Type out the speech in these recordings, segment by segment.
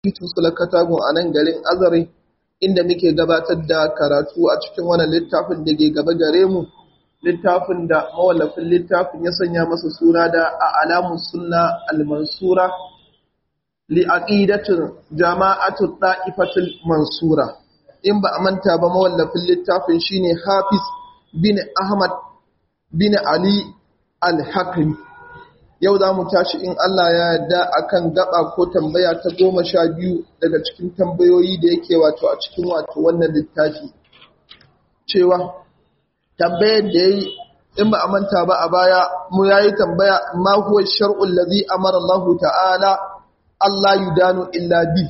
titin sulakatagun a nan garin azare inda muke gabatar da karatu a cikin wannan littafin da ke gaba gare mu littafin da mawallafin littafin ya sanya masa suna da a alamun sunna al-mansura li aqidatin jama'atul da'ifatul mansura in ba a manta ba mawallafin littafin shine Hafiz bin Ahmad bin Ali al-Hakimi yau za mu tashi in Allah ya yarda akan gaba ko tambaya ta goma sha biyu daga cikin tambayoyi da yake wato a cikin wato wannan littafi cewa tambayar da yayi in ba a manta ba a baya mu yayi tambaya ma huwa shar'ul ladhi amara Allah ta'ala Allah yudanu illa bi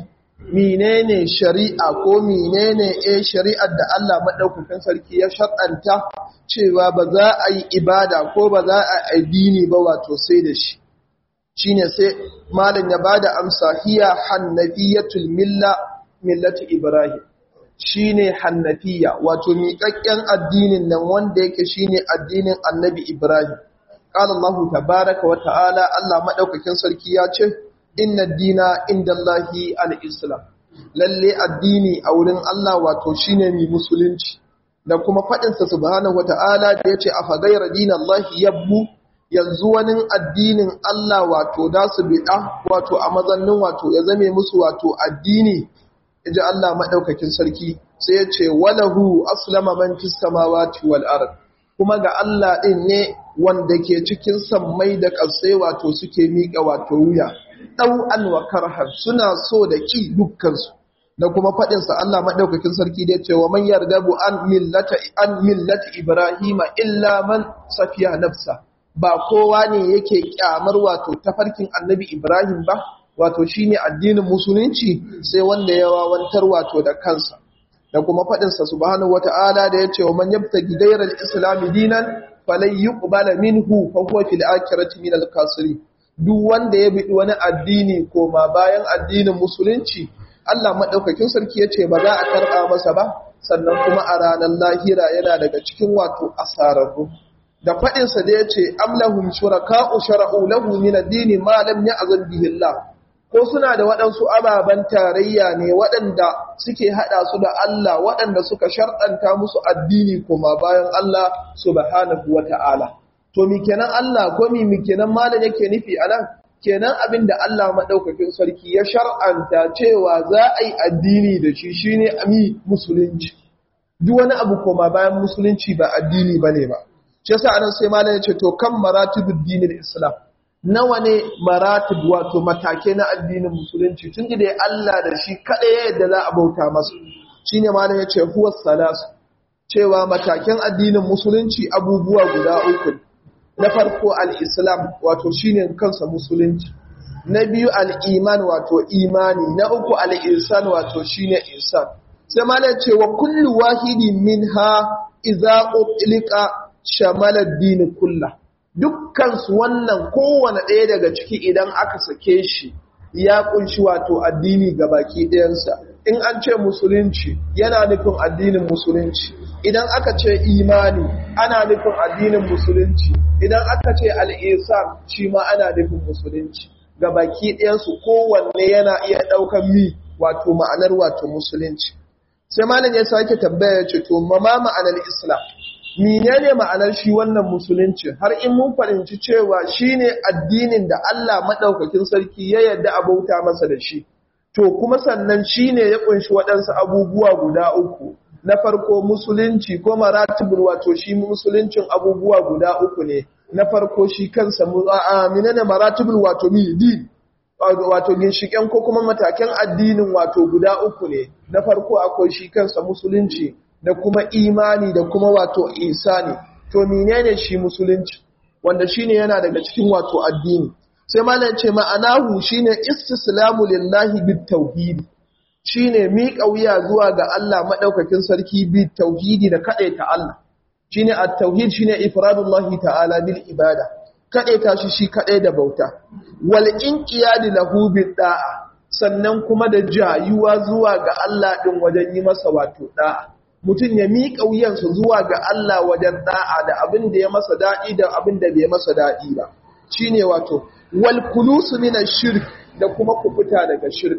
menene shari'a ko menene eh shari'ar da Allah madaukakin sarki ya shar'anta cewa ba za a yi ibada ko ba za a addini ba wato sai da shi shine sai malam ya bada amsa hiya hannafiyatul milla millati ibrahim shine hannafiya wato miƙaƙƙen addinin nan wanda yake shine addinin annabi ibrahim qala allah tabaaraka wa ta'ala allah madaukakin sarki ya ce inna dina indallahi al-islam lalle addini a wurin allah wato shine mi musulunci da kuma faɗinsa subhanahu wata'ala da ya ce a fagaira dinallahi yabbu yanzu wani addinin Allah wato da su biɗa wato a mazannin wato ya zame musu wato addini ji Allah maɗaukakin sarki sai ya ce walahu aslama man fis samawati wal ard kuma ga Allah ɗin ne wanda ke cikin sammai da ƙasai wato suke miƙa wato wuya ɗau'an wa karhan suna so da ƙi dukkansu da kuma faɗinsa Allah maɗaukakin sarki da cewa man yardabu an millata an millati Ibrahima illa man safiya nafsa ba kowa ne yake kyamar wato tafarkin Annabi Ibrahim ba wato shine addinin musulunci sai wanda ya wawantar wato da kansa da kuma faɗinsa subhanahu wata'ala da yace wa man yabtagi ghayra al-islam dinan falan yuqbala minhu fa huwa fil akhirati min al-khasirin duk wanda ya bi wani addini koma bayan addinin musulunci Allah maɗaukakin sarki ya ce ba za a karɓa masa ba sannan kuma a ranar lahira yana daga cikin wato asararru da faɗinsa da ya ce amlahum shuraka'u shara'u lahu min ad-dini ma lam ya'zan bihi Allah ko suna da waɗansu ababen tarayya ne waɗanda suke haɗa su da Allah waɗanda suka sharɗanta musu addini kuma bayan Allah subhanahu wata'ala to mi kenan Allah ko mi mi kenan malam yake nufi anan kenan abin da Allah maɗaukakin sarki ya shar'anta cewa za a yi addini da shi shi ne ami musulunci duk wani abu koma bayan musulunci ba addini ba ne ba shi yasa anan sai malam ya ce to kan maratibud dinin islam nawa ne maratib wato matake na addinin musulunci tun da Allah da shi kaɗai ya yadda za a bauta masa shine malam ya ce huwa salasu cewa mataken addinin musulunci abubuwa guda uku na farko al'islam wato shine kansa musulunci na biyu al'iman wato imani na uku al'insan wato shine insan sai ma ce wa kullu wahidi min ha iza utlika shamalar dini kulla dukkansu wannan kowane ɗaya daga ciki idan aka sake shi ya kunshi wato addini ga baki ɗayansa in an ce musulunci yana nufin addinin musulunci idan aka ce imani ana nufin addinin musulunci idan aka ce al'isar shi ma ana nufin musulunci ga baki ɗayansu kowanne yana iya ɗaukan mi wato ma'anar wato musulunci sai malam ya sake tambaya ce to ma ma'anar islam menene ma'anar shi wannan musulunci har in mun fahimci cewa shine addinin da Allah madaukakin sarki ya yarda a bauta masa da shi to kuma sannan shine ya kunshi waɗansu abubuwa guda uku na farko musulunci ko maratibul wato shi musuluncin abubuwa guda uku ne na farko shi kansa amina ne maratibul wato mi din wato ginshiken ko kuma matakan addinin wato guda uku ne na farko akwai shi kansa musulunci da kuma imani da kuma wato isani to menene shi musulunci wanda shine yana daga cikin wato addini sai malam ce ma'anahu shine istislamu lillahi bit tauhidi shine miƙa wuya zuwa ga Allah madaukakin sarki bi tauhidi da kadaita Allah shine at-tauhid shine ifradullahi ta'ala bil ibada kadaita shi shi kadai da bauta wal inqiyad lahu bid da'a sannan kuma da jayuwa zuwa ga Allah din wajen yi masa wato da'a mutum ya miƙa wuyansa zuwa ga Allah wajen da'a da abin da ya masa daɗi da abin da bai masa daɗi ba shine wato wal kulusu minash shirk da kuma kufuta daga shirka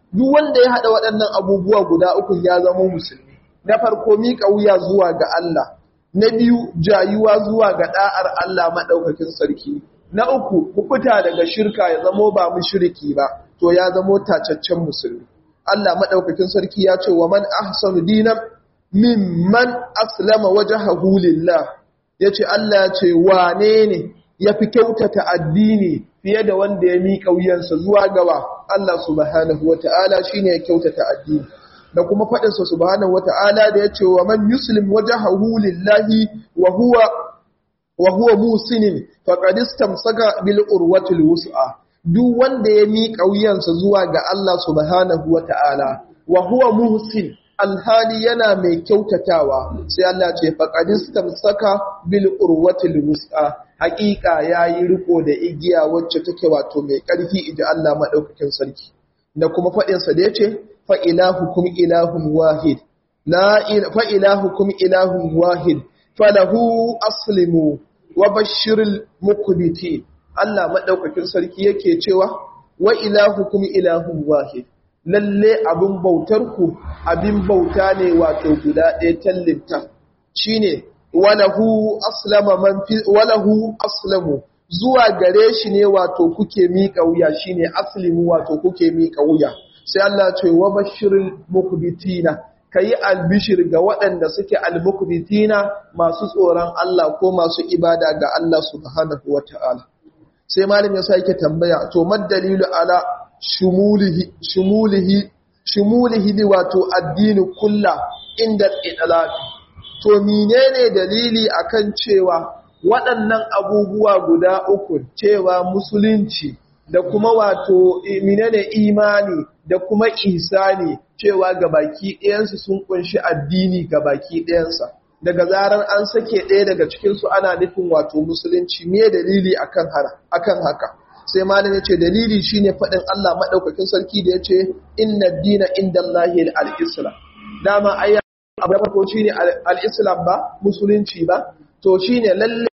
duk wanda ya haɗa waɗannan abubuwa guda uku ya zama musulmi na farko miƙa wuya zuwa ga Allah na biyu jayuwa zuwa ga ɗa'ar Allah maɗaukakin sarki na uku kufuta daga shirka ya zamo ba mushriki ba to ya zamo tacaccen musulmi Allah maɗaukakin sarki ya ce wa man ahsanu dinan mimman aslama wajhahu lillah yace Allah ya ce wane ne yafi kyautata addini fiye da wanda ya miƙa wuyansa zuwa gawa Allah subhanahu wata'ala shine ya kyautata addini da kuma faɗinsa subhanahu wata'ala da yace wa man yuslim wajhahu lillahi wa huwa wa huwa musinin faqad istamsaka bil urwatil wus'a duk wanda ya miƙa wuyansa zuwa ga Allah subhanahu wata'ala wa huwa muhsin alhali yana mai kyautatawa sai Allah ce faqadistam saka bil urwatil wus'a haqiqa yayi riko da igiya wacce take wato mai ƙarfi idan Allah madaukakin sarki da kuma fadin sa da yace fa ilahukum ilahun wahid la fa ilahukum ilahun wahid falahu aslimu wa bashiril muqbitin Allah madaukakin sarki yake cewa wa ilahukum ilahun wahid lalle abin bautarku abin bauta ne wato guda ɗaya tallinta shi ne walahu aslama man fi walahu aslamu zuwa gare shi ne wato kuke miƙa wuya shine aslimu wato kuke miƙa wuya sai Allah ce wa bashirul mukbitina kayi albishir ga waɗanda suke almukbitina masu tsoron Allah ko masu ibada ga Allah subhanahu wataala sai malam ya sake tambaya to mad dalilu ala shumulihi shumulihi shumulihi wato addini kulla inda idlaqi to menene dalili akan cewa waɗannan abubuwa guda uku cewa musulunci da kuma wato menene imani da kuma ihsani cewa gabaki ɗayansu sun kunshi addini gabaki ɗayansa daga zarar an sake ɗaya daga cikinsu ana nufin wato musulunci me dalili akan akan haka sai malam ya ce dalili shine faɗin Allah maɗaukakin sarki da ya ce inna dina inda Allahi al-islam dama ayya abu da farko shine al-islam ba musulunci ba to shine lalle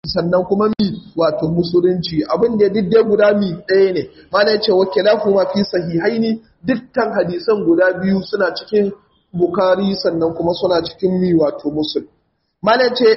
sannan kuma mi wato musulunci abin da diddai guda mi ɗaya ne mana yace wakilahu ma fi sahihaini dukkan hadisan guda biyu suna cikin bukari sannan kuma suna cikin mi wato musul mana yace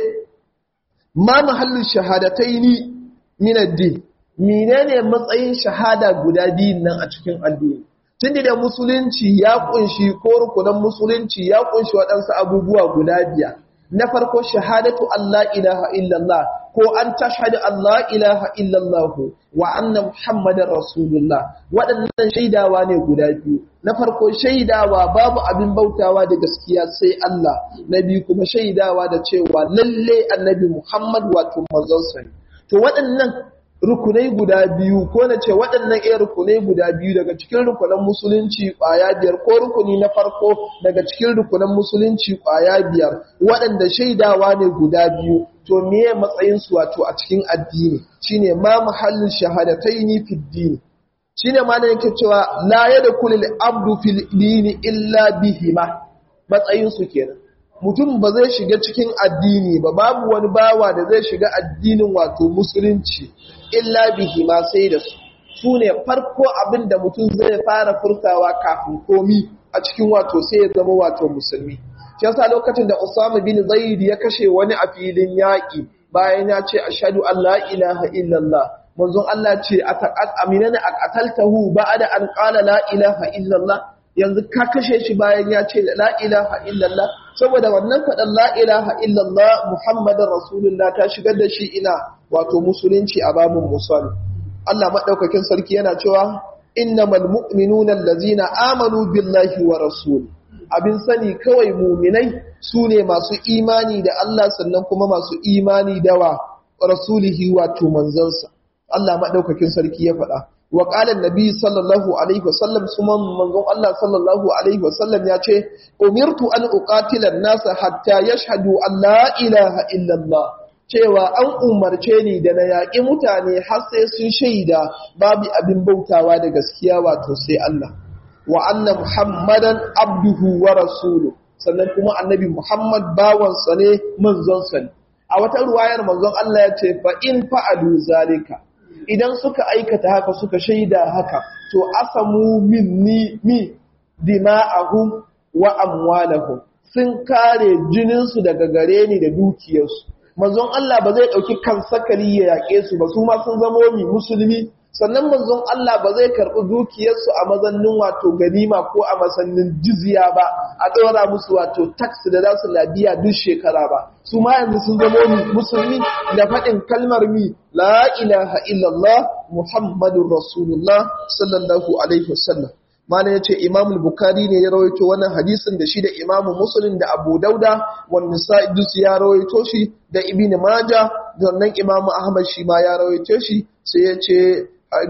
ma mahallin shahadataini min ad-din menene matsayin shahada guda biyun nan a cikin addini tun da musulunci ya kunshi ko rukunan musulunci ya kunshi waɗansu abubuwa guda biyar na farko shahadatu Allah ilaha illallah ko an tashhadu Allah ilaha illallah wa anna muhammadar rasulullah waɗannan shaidawa ne guda biyu na farko shaidawa babu abin bautawa da gaskiya sai Allah na biyu kuma shaidawa da cewa lalle annabi muhammad wato manzon to waɗannan rukunai guda biyu ko na ce waɗannan iya rukunai guda biyu daga cikin rukunan musulunci ƙwaya biyar ko rukuni na farko daga cikin rukunan musulunci ƙwaya biyar waɗanda shaidawa ne guda biyu to meye matsayinsu wato a cikin addini shine ma muhallin shahadataini fi dini shine ma da yake cewa la yadkhulu al-abdu fil dini illa bihima matsayinsu kenan mutum ba zai shiga cikin addini ba babu wani bawa da zai shiga addinin wato musulunci illa bihi ma sai da su su ne farko abin da mutum zai fara furtawa kafin komi a cikin wato sai ya zama wato musulmi shi yasa lokacin da Usama bin Zaid ya kashe wani a filin yaƙi bayan ya ce ashhadu an la ilaha illallah manzon Allah ce ataqat aminana aqataltahu ba'da an qala la ilaha illallah yanzu ka kashe shi bayan ya ce la ilaha illallah saboda wannan faɗan la ilaha illallah muhammadin rasulullah ta shigar da shi ina wato musulunci a babin musali Allah maɗaukakin sarki yana cewa innamal mu'minuna allazina amanu billahi wa rasul abin sani kawai muminai su ne masu imani da Allah sannan kuma masu imani da wa rasulihi wato manzansa Allah maɗaukakin sarki ya faɗa wa ƙalar nabi sallallahu alaihi wasallam suman manzon Allah sallallahu alaihi wasallam ya ce umirtu an uqatilan nasa hatta yashhadu an la ilaha illallah cewa an umarce ni da na yaƙi mutane har sai sun shaida babu abin bautawa da gaskiya wato sai Allah wa anna muhammadan abduhu wa rasulu sannan kuma annabi muhammad bawansa ne manzonsa ne a wata ruwayar manzon Allah ya ce fa in fa'alu zalika idan suka aikata haka suka shaida haka to asamu minni mi dima'ahum wa amwalahum sun kare jininsu daga gare ni da dukiyarsu manzon Allah ba zai dauki kan sakali ya yake su ba su ma sun zama mi musulmi sannan manzon Allah ba zai karbi dukiyarsu a mazannin wato ganima ko a masannin jizya ba a dora musu wato tax da za su labiya duk shekara ba su ma yanzu sun zama mi musulmi da faɗin kalmar mi la ilaha illallah muhammadur rasulullah sallallahu alaihi wasallam mana ya ce imamul bukari ne ya rawaito wannan hadisin da shi da imamu musulun da abu dauda wani sa'idus ya rawaito shi da ibini maja sannan imamu ahmad shi ma ya rawaito shi sai ya ce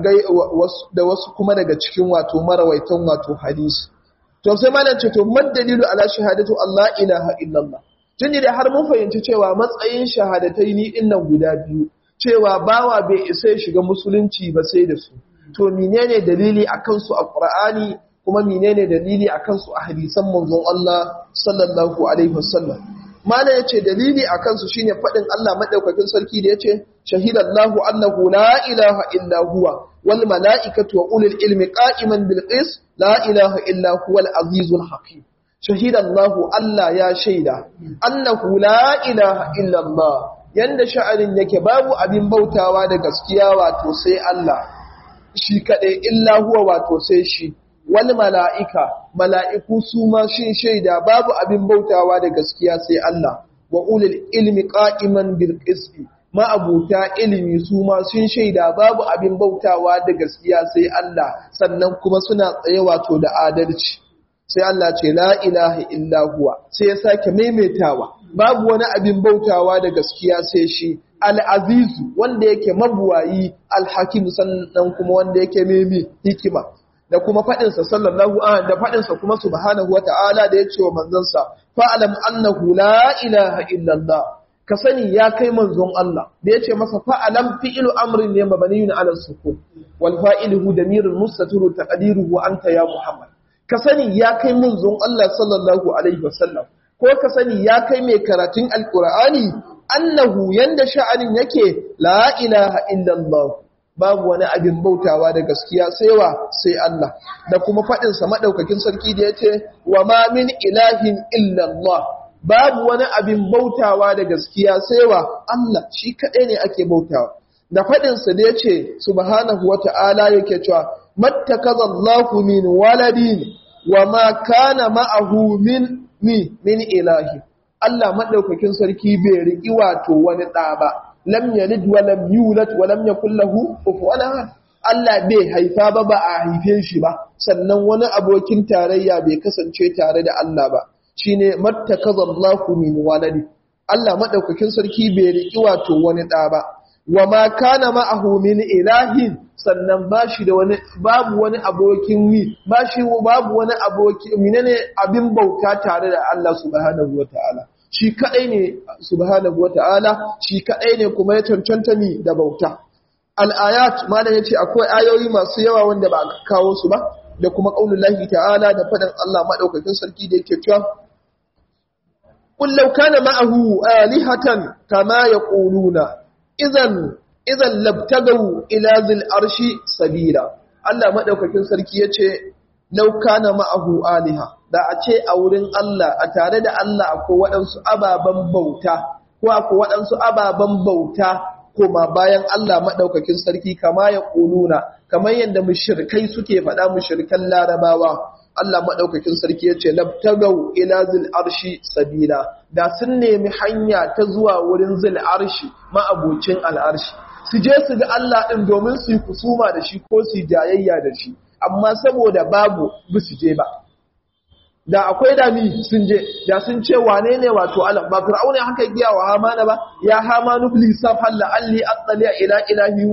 da wasu kuma daga cikin wato marawaitan wato hadisi to sai malam ce to dalilu ala shahadatu allah ilaha illallah tun da har mun fahimci cewa matsayin shahadatai ni dinnan guda biyu cewa bawa bai isa ya shiga musulunci ba sai da su to menene dalili akan su a Qur'ani kuma menene dalili akan su a hadisan manzon Allah sallallahu alaihi wasallam mana yace dalili akan su shine fadin Allah madaukakin sarki da yace shahidallahu annahu la ilaha illa huwa wal malaikatu wa ulul ilmi qa'iman bil qis la ilaha illa huwal azizul hakim shahidallahu Allah ya shaida annahu la ilaha illa Allah yanda sha'anin yake babu abin bautawa da gaskiya wato sai Allah shi kaɗai illa huwa wato sai shi wani mala'ika mala'iku su ma shi shaida babu abin bautawa da gaskiya sai Allah wa ulil ilmi ƙa'iman bilƙis'i ma'abuta ilimi su ma sun shaida babu abin bautawa da gaskiya sai Allah sannan kuma suna tsaye wato da adalci sai Allah ce la ilaha illa huwa sai ya sake maimaitawa babu wani abin bautawa da gaskiya sai shi al'azizu wanda yake mabuwayi alhakim sannan kuma wanda yake memi hikima da kuma faɗinsa sallallahu a da faɗinsa kuma subhanahu wata'ala da ya ce wa manzansa fa'alam annahu la ilaha illallah ka sani ya kai manzon Allah da ya ce masa fa'alam fi'ilu amrin ne mabaniyun ala sukun wal fa'iluhu damirul mustaturu taqdiruhu anta ya muhammad ka sani ya kai manzon Allah sallallahu alaihi wasallam ko ka sani ya kai mai karatun alkur'ani annahu yanda sha'anin yake la ilaha illallah babu wani abin bautawa da gaskiya sai wa sai Allah da kuma faɗin sa madaukakin sarki da yace wa ma min ilahin illallah babu wani abin bautawa da gaskiya sai wa Allah shi kadai ne ake bautawa da faɗin sa da yace subhanahu wata'ala yake cewa mattakazallahu min waladin wa ma kana ma'ahu min mi min ilahi Allah madaukakin sarki bai riki wato wani ɗa ba lam yalid wa lam yulad wa lam yakul lahu kufuwan ahad Allah bai haifa ba ba a haife shi ba sannan wani abokin tarayya bai kasance tare da Allah ba shine mattakazallahu min waladi Allah madaukakin sarki bai riki wato wani ɗa ba wa ma kana ma'ahu min ilahin sannan ba shi da wani babu wani abokin mi ba shi babu wani aboki menene abin bauta tare da Allah subhanahu wataala shi kadai ne subhanahu wataala shi kadai ne kuma ya cancanta mi da bauta al-ayat malam yace akwai ayoyi masu yawa wanda ba aka kawo su ba da kuma qaulullahi ta'ala da fadan Allah madaukakin sarki da yake cewa qul law kana ma'ahu alihatan kama yaquluna idan idan labtagaw ila zil arshi sabila Allah madaukakin sarki yace law kana ma'ahu aliha da a ce a wurin Allah a tare da Allah akwai waɗansu ababen bauta ko akwai waɗansu ababen bauta kuma bayan Allah madaukakin sarki kama ya kuluna kamar yadda mushrikai suke faɗa mushrikan larabawa Allah madaukakin sarki yace labtagaw ila zil arshi sabila da sun nemi hanya ta zuwa wurin zil arshi ma'abucin al'arshi su je su ga Allah ɗin domin su yi kusuma da shi ko su yi jayayya da shi amma saboda babu ba su je ba da akwai dami sun je da sun ce wane ne wato Allah ba fir'auna haka giya wa hamana ba ya hamanu fil safal la'alli attali ila ilahi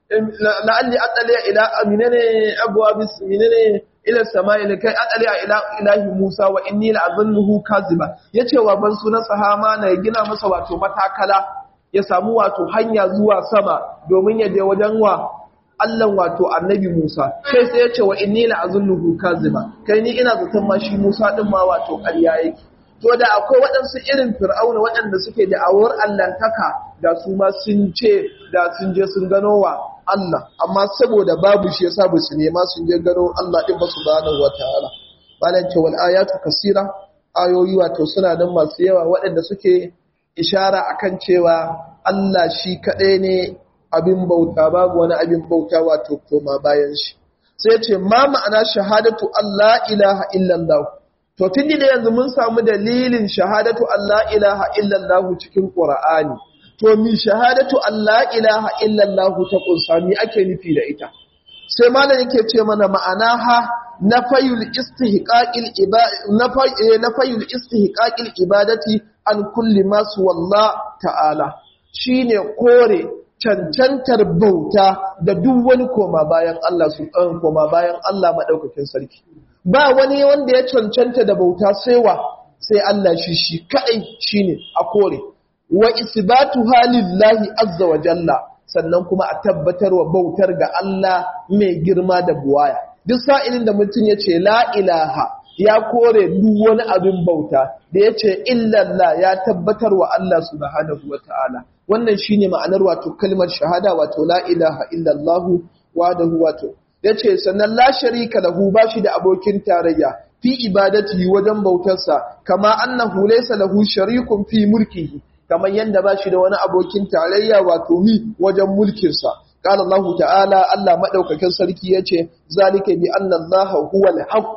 la'alli attali ila aminane abwa bis minane ila samai kai attali ila ilahi Musa wa inni la'azannuhu kaziba yace wa ban sunan sahama na gina masa wato matakala ya samu wato hanya zuwa sama domin ya je wajen wa Allah wato annabi Musa sai sai ya ce wa inni la azunnuhu kaziba kai ni ina zaton ma shi Musa din ma wato ƙarya yake to da akwai waɗansu irin fir'auna waɗanda suke da awar allantaka da su ma sun ce da sun je sun gano wa Allah amma saboda babu shi yasa ba su nema sun je gano Allah din ba subhanahu wataala malan ce wal ayatu kasira ayoyi wato suna nan masu yawa waɗanda suke ishara akan cewa Allah shi kaɗai ne abin bauta babu wani abin bauta wato koma bayan shi sai ce ma ma'ana shahadatu Allah ilaha illallah to tun da yanzu mun samu dalilin shahadatu Allah ilaha illallah cikin Qur'ani to mi shahadatu Allah ilaha illallah ta kunsa mi ake nufi da ita sai malam yake ce mana ma'ana ha nafayul istihqaqil ibadati nafayul istihqaqil ibadati an kulli ma wallah ta'ala shine kore cancantar bauta da duk wani koma bayan Allah su ɗan koma bayan Allah maɗaukakin sarki. Ba wani wanda ya cancanta da bauta sai wa sai Allah shi shi kaɗai shi ne a kore. Wa isbatu halillahi azza wa jalla sannan kuma a tabbatar wa bautar ga Allah mai girma da buwaya. Duk sa'ilin da mutum ya ce la ilaha ya kore duk wani abin bauta da ya ce illallah ya tabbatar wa Allah subhanahu wa ta'ala. wannan shine ma'anar wato kalmar shahada wato la ilaha illallah wahdahu wato yace sannan la sharika lahu bashi da abokin tarayya fi ibadatihi wajen bautarsa kama annahu laysa lahu sharikun fi mulkihi kamar yanda bashi da wani abokin tarayya wato mi wajen mulkin sa qala Allah ta'ala Allah madaukakin sarki yace zalika bi anna Allah huwal haqq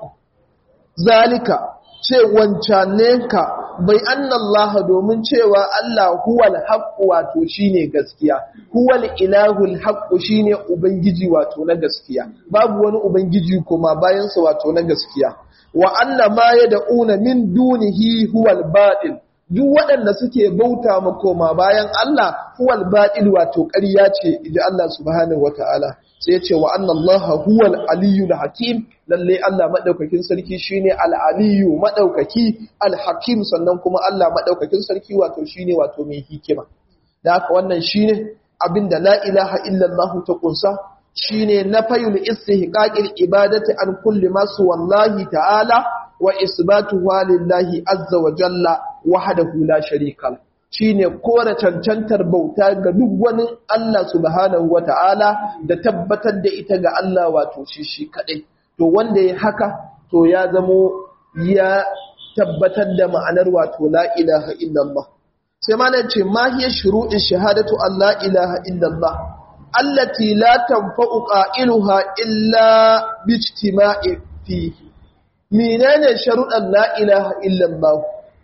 zalika ce wancanenka bai annallaha domin cewa Allah huwal haqqu wato shine gaskiya huwal ilahul haqqu shine ubangiji wato na gaskiya babu wani ubangiji kuma bayan sa wato na gaskiya wa anna ma yad'una min dunihi huwal batil duk waɗanda suke bauta ma koma bayan Allah huwal batil wato ƙarya ce idan Allah subhanahu wataala sai ya ce wa annallaha huwal aliyyul hakim lalle Allah madaukakin sarki shine al-aliyyu madaukaki al-hakim sannan kuma Allah madaukakin sarki wato shine wato mai hikima da haka wannan shine abinda la ilaha illallah ta kunsa shine nafayul istihqaqil ibadati an kulli ma wallahi ta'ala wa isbatu lillahi azza wa jalla wahdahu la sharika shine kore cancantar bauta ga duk wani Allah subhanahu wata'ala da tabbatar da ita ga Allah wato shi shi kadai to wanda ya haka to ya zamo ya tabbatar da ma'anar wato la ilaha illallah sai ma ce ma hiya shuru'in shahadatu an la ilaha illallah allati la tanfa'u qa'iluha illa bi ijtima'i fihi menene sharuɗan la ilaha illallah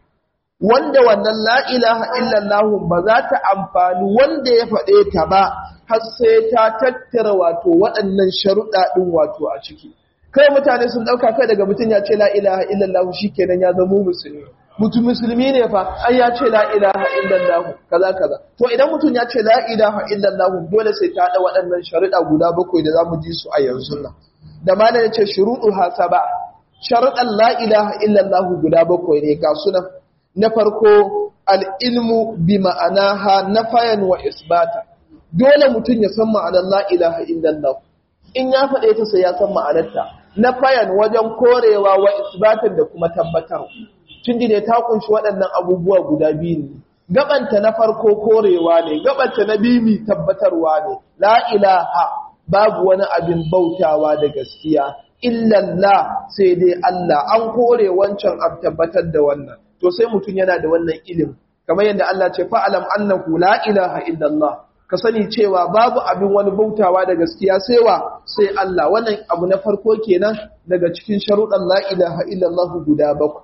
wanda wannan la ilaha illallah ba za ta amfani wanda ya faɗe ta ba har sai ta tattara wato waɗannan sharuɗa ɗin wato a ciki kai mutane sun ɗauka kai daga mutum ya ce la ilaha illallah shikenan ya zama musulmi mutum musulmi ne fa ai ya ce la ilaha illallah kaza kaza to idan mutum ya ce la ilaha illallah dole sai ta da waɗannan sharuɗa guda bakwai da zamu ji su a yanzu nan da malam ya ce shuruɗu hasaba sharuɗan la ilaha illallah guda bakwai ne ga sunan na farko al'ilmu bi ma'anaha na fayan wa isbata dole mutum ya san ma'anar la ilaha illallah in ya faɗe ta sai ya san ma'anarta na fayan wajen korewa wa isbatan da kuma tabbatar tun da ta kunshi waɗannan abubuwa guda biyu ne gabanta na farko korewa ne gabanta na biyu tabbatarwa ne la ilaha babu wani abin bautawa da gaskiya illallah sai dai Allah an kore wancan an tabbatar da wannan to sai mutum yana da wannan ilimi kamar yadda Allah ce fa'alam annahu la ilaha illallah ka sani cewa babu abin wani bautawa da gaskiya sai wa sai Allah wannan abu na farko kenan daga cikin sharuɗan la ilaha illallah guda bakwai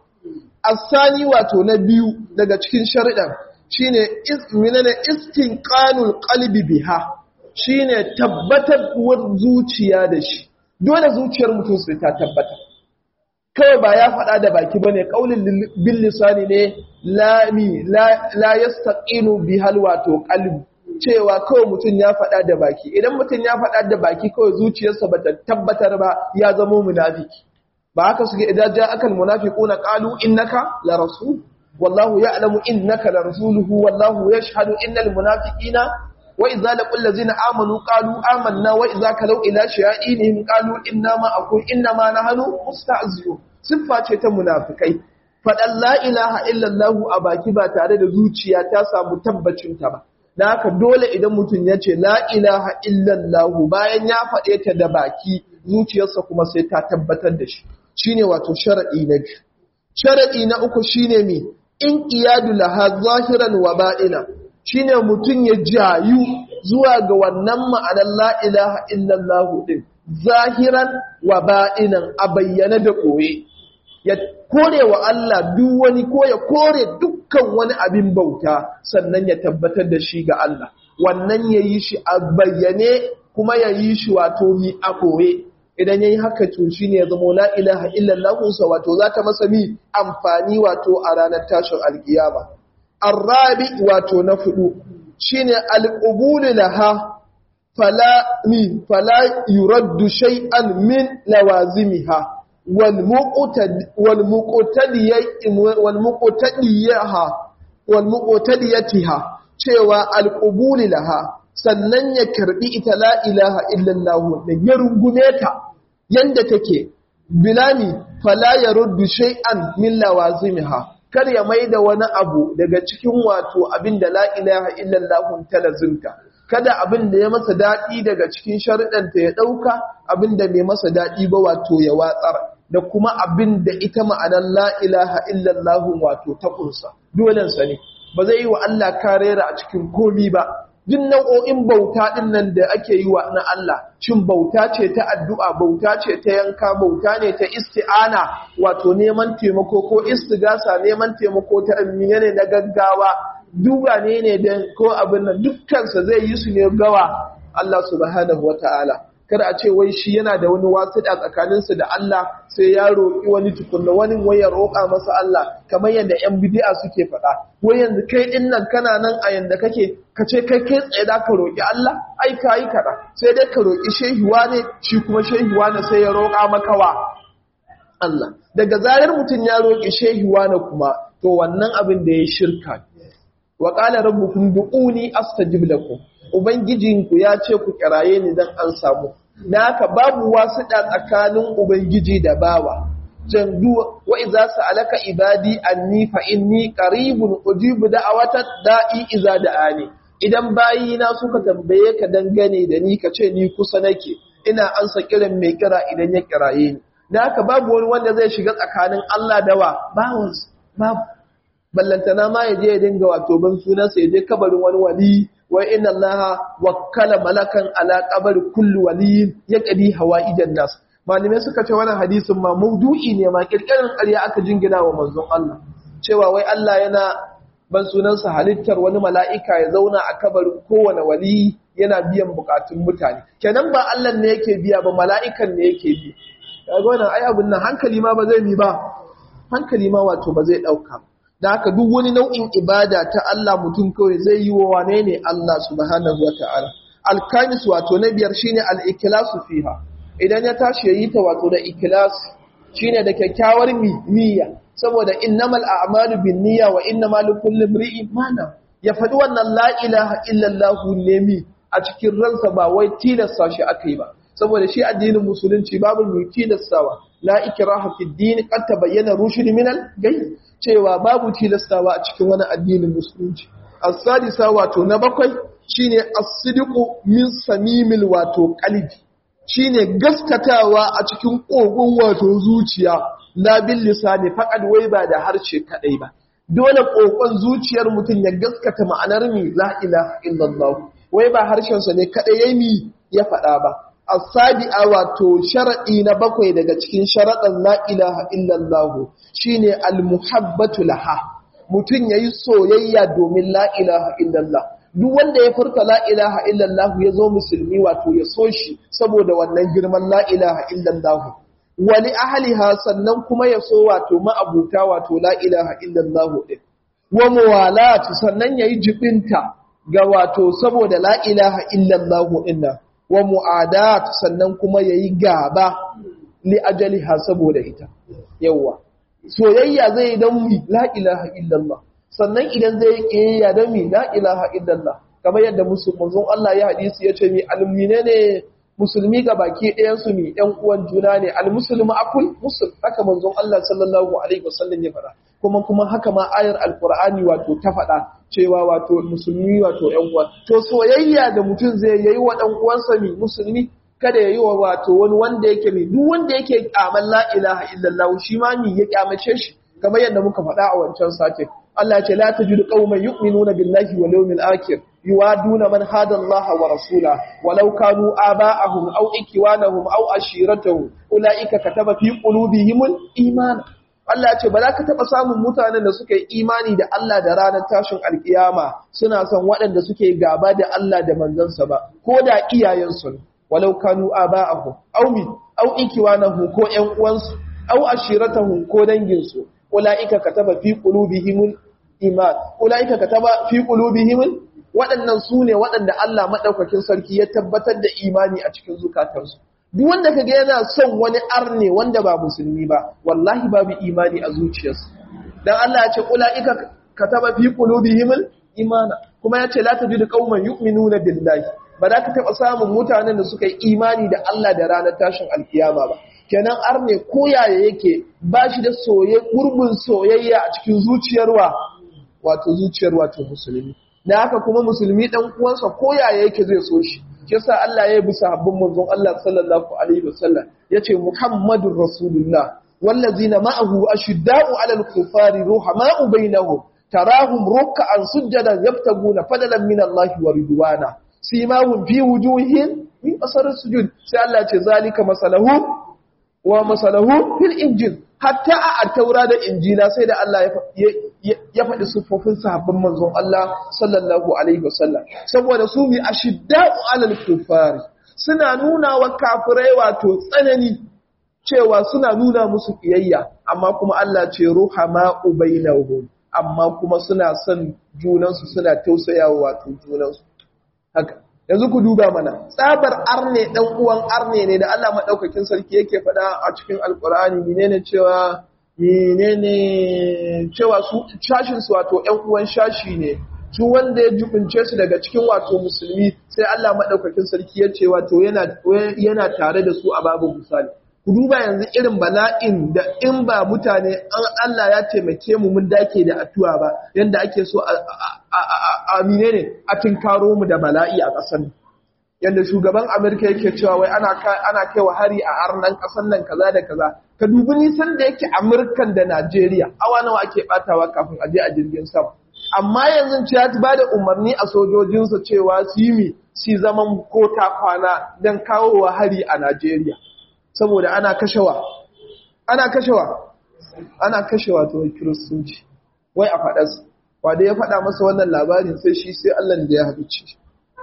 asani wato na biyu daga cikin sharuɗan shine minana istinqanul qalbi biha shine tabbatar zuciya da shi dole zuciyar mutum sai ta tabbata kawai ba ya faɗa da baki bane kaulin bil lisani ne lami la yastaqinu bihal wato qalbi cewa kawai mutum ya faɗa da baki idan mutum ya faɗa da baki kawai zuciyarsa ba ta tabbatar ba ya zama munafiki ba haka suke idan ja akal munafiquna qalu innaka la rasul wallahu ya'lamu innaka la rasuluhu wallahu yashhadu innal munafiqina wa idza laqul ladzina amanu qalu amanna wa idza kalau ila shayatinihim qalu inna ma akun inna ma nahnu musta'ziyun siffa ce ta munafikai faɗan la ilaha illallah a baki ba tare da zuciya ta samu tabbacin ta ba da haka dole idan mutum ya ce la ilaha illallahu bayan ya faɗe ta da baki zuciyarsa kuma sai ta tabbatar da shi shine wato sharadi na biyu sharadi na uku shine mi in iyadu laha zahiran wa ba'ina shine mutum ya jayu zuwa ga wannan ma'anar la ilaha illallahu din zahiran wa ba'inan a bayyana da koye ya kore wa Allah duk wani ko ya kore dukkan wani abin bauta sannan ya tabbatar da shi ga Allah wannan ya yi shi a bayyane kuma ya yi shi wato mi a koye idan ya yi haka to shi ne ya zama la ilaha illallahunsa wato za ta masa mi amfani wato a ranar tashin alkiyama arrabi wato na fudu shine alqubulu laha fala mi fala yuraddu shay'an min lawazimiha walmuƙotadiyatiha cewa alƙubuli laha sannan ya karɓi ita la ilaha illallahu da ya rungume ta yanda take bilami fala ya ruddu shay'an min lawazimiha kar ya maida wani abu daga cikin wato abin da la ilaha illallahu ta lazimta kada abin da ya masa daɗi daga cikin sharuɗanta ya ɗauka abin da bai masa daɗi ba wato ya watsar da kuma abin da ita ma'anar la ilaha illallahu wato ta ƙunsa dolensa ne ba zai yi wa Allah karera a cikin komi ba duk nau'o'in bauta ɗin nan da ake yi wa na Allah cin bauta ce ta addu'a bauta ce ta yanka bauta ne ta isti'ana wato neman taimako ko istigasa neman taimako ta amina ne na gaggawa duba ne ne da ko abin nan dukkansa zai yi su ne gawa Allah subhanahu wata'ala kar a ce wai shi yana da wani wasiɗa tsakaninsa da Allah sai ya roƙi wani tukunna wani wai ya roƙa masa Allah kamar yadda ƴan bid'a suke faɗa wai yanzu kai din nan kana nan a yanda kake ka ce kai kai tsaye da ka roƙi Allah ai ka yi kaɗa sai dai ka roƙi shehiwa ne shi kuma shehiwa ne sai ya roƙa maka wa Allah daga zarar mutum ya roƙi shehiwa ne kuma to wannan abin da ya shirka wa qala rabbukum du'uni astajib lakum ubangijinku ya ce ku kiraye ni dan an samu naka babu wasuɗa tsakanin ubangiji da bawa jandu wa idza sa'alaka ibadi anni fa inni qaribun ujibu da'awata da'i idza da'ani idan bayina suka tambaye ka dangane da ni ka ce ni kusa nake ina ansa kiran mai kira idan ya kiraye ni da haka babu wani wanda zai shiga tsakanin Allah da wa bawansa babu ballantana ma ya je ya dinga wato ban sunansa ya je kabarin wani wali wa inna Allah wakkala malakan ala qabri kulli waliyin yaqdi hawaijan nas malamai suka ce wannan hadisin ma maudu'i ne ma kirkirin ƙarya aka jingina wa manzon Allah cewa wai Allah yana ban sunansa halittar wani mala'ika ya zauna a kabarin kowane wali yana biyan bukatun mutane kenan ba Allah ne yake biya ba mala'ikan ne yake bi kaga wannan ai abun nan hankali ma ba zai mi ba hankali ma wato ba zai dauka da haka duk wani nau'in ibada ta Allah mutum kawai zai yi wa wane ne Allah subhanahu wata'ala alkanis wato na biyar shine al-ikhlasu fiha idan ya tashi yayi ta wato da ikhlas shine da kyakkyawar niyya saboda innamal a'malu binniyya wa innamal likulli imri'in ma nawa ya faɗi wannan la ilaha illallah ne mi a cikin ransa ba wai tilasta shi akai ba saboda shi addinin musulunci babu mai tilastawa la ikraha fi din qad tabayyana rushd min al-gay cewa babu tilastawa a cikin wani addinin musulunci as-sadisa wato na bakwai shine as-sidqu min samimil wato qalbi shine gaskatawa a cikin kogon wato zuciya la bil lisani faqad wai ba da harshe kadai ba dole kokon zuciyar mutum ya gaskata ma'anar mi la ilaha illallah wai ba harshen sa ne kadai yayi ya faɗa ba asabi'a wato shar'i na bakwai daga cikin sharaɗan la ilaha illallah shine almuhabbatu laha mutun yayi soyayya domin la ilaha illallah duk wanda ya furta la ilaha illallah ya zo musulmi wato ya so shi saboda wannan girman la ilaha illallah wali ahliha sannan kuma ya so wato ma'abuta wato la ilaha illallah din wa muwalatu sannan yayi jibinta ga wato saboda la ilaha illallah din nan wa mu'adat sannan kuma yayi gaba li ajaliha saboda ita yawa soyayya zai dan mi la ilaha illallah sannan idan zai kiyayya dan mi la ilaha illallah kamar yadda musulmin Allah ya hadisi yace mi almine ne musulmi ga baki ɗayan su mi ɗan uwan juna ne almuslimu akul muslim haka manzon Allah sallallahu alaihi wasallam ya fara kuma kuma haka ma ayar alqur'ani wato ta faɗa cewa wato musulmi wato ‘yan uwa. To soyayya da mutum zai yayi wa ɗan uwansa mi musulmi kada ya yi wa wato wani wanda yake mi duk wanda yake ƙyaman la ilaha illallah shi ma mi ya ƙyamace shi kamar yadda muka faɗa a wancan sake. Allah ce la tajidu qauman yu'minuna billahi wal yawmil akhir yuwaduna man hada Allah wa rasula walau kanu aba'ahum aw ikwanahum aw ashiratahum ulaika kataba fi qulubihimul iman Allah ce ba za ka taɓa samun mutanen da suka yi imani da Allah da ranar tashin alkiyama suna son waɗanda suke gaba da Allah da manzansa ba, ko da iyayensu ne, walau kanu a ba a hu, au mi, au ikiwa na hu ko ‘yan uwansu, au ashirata hu ko danginsu, ula'ika ka taɓa fi ƙulubihimun iman, ula'ika ka taɓa fi ƙulubihimun waɗannan su ne waɗanda Allah maɗaukakin sarki ya tabbatar da imani a cikin zukatansu. duk wanda kaga yana son wani arne wanda ba musulmi ba wallahi babu imani a zuciyarsa dan Allah ya ce ulaika kataba fi qulubihim imana kuma ya ce la tajidu qauman yu'minuna billahi ba za ka taba samun mutanen da suka yi imani da Allah da ranar tashin alkiyama ba kenan arne koyaya yake ba shi da soye gurbin soyayya a cikin zuciyarwa wato zuciyar wato musulmi da haka kuma musulmi dan uwansa koyaya yake zai so shi yasa Allah ya bi sahabban manzon Allah sallallahu alaihi wasallam yace Muhammadur Rasulullah wallazina ma'ahu ashidda'u 'alal kufari ruhama'u bainahum tarahum ruk'an sujadan yabtaguna fadlan min Allah wa ridwana simahum fi wujuhihim min asar sujud sai Allah ce zalika masalahu wa masalahu fil injil hatta a taura da injila sai da Allah ya faɗi siffofin sahabban manzon Allah sallallahu alaihi wasallam saboda su bi ashidda'u alal kufari suna nuna wa kafirai wato tsanani cewa suna nuna musu kiyayya amma kuma Allah ce ruhama ubainahum amma kuma suna son junansu suna tausayawa wato junansu haka yanzu ku duba mana tsabar arne dan uwan arne ne da Allah madaukakin sarki yake faɗa a cikin alkur'ani menene cewa menene cewa su shashin su wato ƴan uwan shashi ne su wanda ya jubince su daga cikin wato musulmi sai Allah madaukakin sarki ya ce wato yana yana tare da su a babu misali ku duba yanzu irin bala'in da in ba mutane an Allah ya taimake mu mun dake da addu'a ba yanda ake so a mine ne a tinkaro mu da bala'i a ƙasar yanda shugaban Amerika yake cewa wai ana ana kaiwa hari a arnan ƙasar nan kaza da kaza ka dubi nisan da yake Amurkan da Najeriya awa nawa ake batawa kafin a je a jirgin sama amma yanzu ce ya ba da umarni a sojojinsa cewa su yi mi su zaman kota kwana don kawo wa hari a Najeriya saboda ana kashewa ana kashewa ana kashewa to kiristoci wai a faɗas wanda ya faɗa masa wannan labarin sai shi sai Allah da ya haɗuce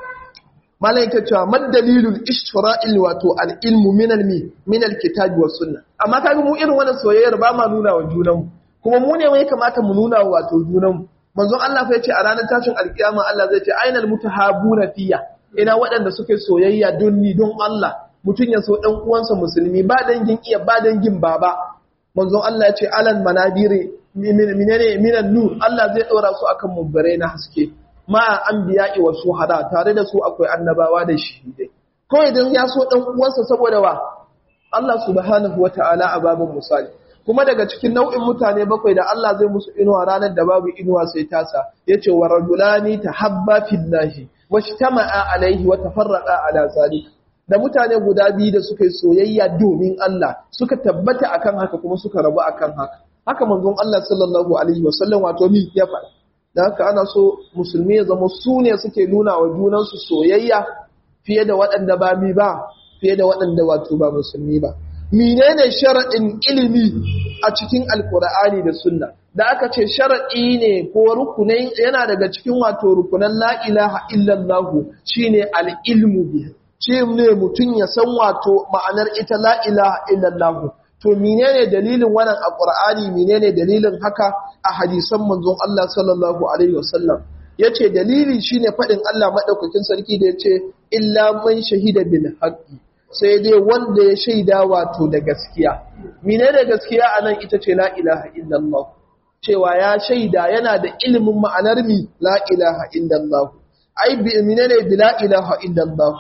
malaika cewa madalilul ishtira'il wato al-ilmu min al-mi min al-kitabi was sunna amma kaga mu irin wannan soyayyar ba ma nuna wa junanmu kuma mu ne mai kamata mu nuna wa wato junanmu manzon Allah fa yace a ranar tashin alkiyama Allah zai ce ainal mutahabuna fiya ina waɗanda suke soyayya don ni don Allah mutum ya so ɗan uwansa musulmi ba dangin iya ba dangin baba manzon Allah ya ce alan manabiri minene minan nur Allah zai ɗora su akan mubbare na haske ma anbiya'i wa shuhada tare da su akwai annabawa da shahidai kawai idan ya so ɗan uwansa saboda wa Allah subhanahu wata'ala a babin misali kuma daga cikin nau'in mutane bakwai da Allah zai musu inuwa ranar da babu inuwa sai tasa yace wa rajulani tahabba fillahi washtama'a alaihi wa tafarraqa ala zalika da mutane guda biyu da suka yi soyayya domin Allah suka tabbata akan haka kuma suka rabu akan haka haka manzon Allah sallallahu alaihi wasallam wato mi ya faɗa da haka ana so musulmi ya zama su ne suke nuna wa junansu soyayya fiye da waɗanda ba mi ba fiye da waɗanda wato ba musulmi ba menene sharaɗin ilimi a cikin alkur'ani da sunna da aka ce sharaɗi ne ko rukunai yana daga cikin wato rukunan la ilaha illallah shine al-ilmu bihi ce ne mutum ya san wato ma'anar ita la ilaha illallah to menene dalilin wannan a qur'ani menene dalilin haka a hadisan manzon Allah sallallahu alaihi wasallam yace dalili shine fadin Allah madaukakin sarki da yace illa man shahida bil haqqi sai dai wanda ya shaida wato da gaskiya menene gaskiya anan ita ce la ilaha illallah cewa ya shaida yana da ilimin ma'anar mi la ilaha illallah ai menene bi la ilaha illallah